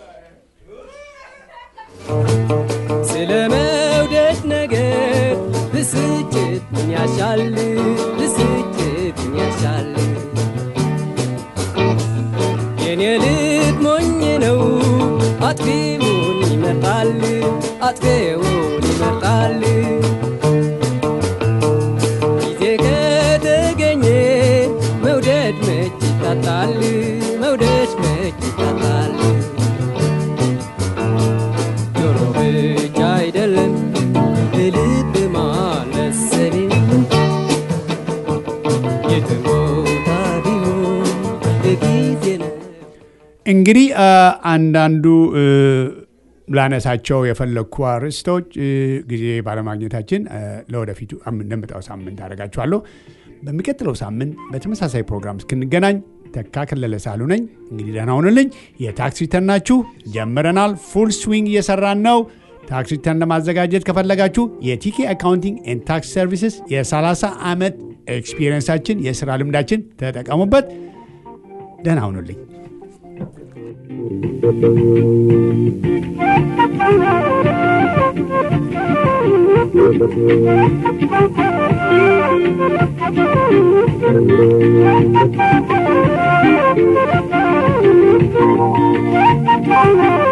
ስለ መውደድ ነገር ብስጭት ምን ያሻል ብስጭት ምን ያሻል የኔ ልብ ሞኝ ነው አጥፊውን ይመርጣል አጥፊውን ይመርጣል ጊዜ ከተገኘ መውደድ መች ይታጣል መውደድ መች ይታጣል ጆሮ ብቻ አይደለም ልብ ማለት ሰቤው የትም ቦታ ቢሆን ጊዜ ነው እንግዲህ አ፣ አንዳንዱ እ፣ ላነሳቸው የፈለግኩ አርዕስቶች እ፣ ጊዜ ባለማግኘታችን እ፣ ለወደፊቱ አም- እንደምጣው ሳምንት አደርጋችኋለሁ። በሚቀጥለው ሳምንት በተመሳሳይ ፕሮግራም እስክንገናኝ ተካ ከለለ ሳሉ ነኝ። እንግዲህ ደህና ሁኑልኝ። የታክስ ሪተርናችሁ ጀምረናል። ፉል ስዊንግ እየሰራን ነው። ታክስ ሪተርን ለማዘጋጀት ከፈለጋችሁ የቲኬ አካውንቲንግ ኤንድ ታክስ ሰርቪስስ የ30 ዓመት ኤክስፒሪየንሳችን የስራ ልምዳችን ተጠቀሙበት። ደህና ሁኑልኝ። Thank you.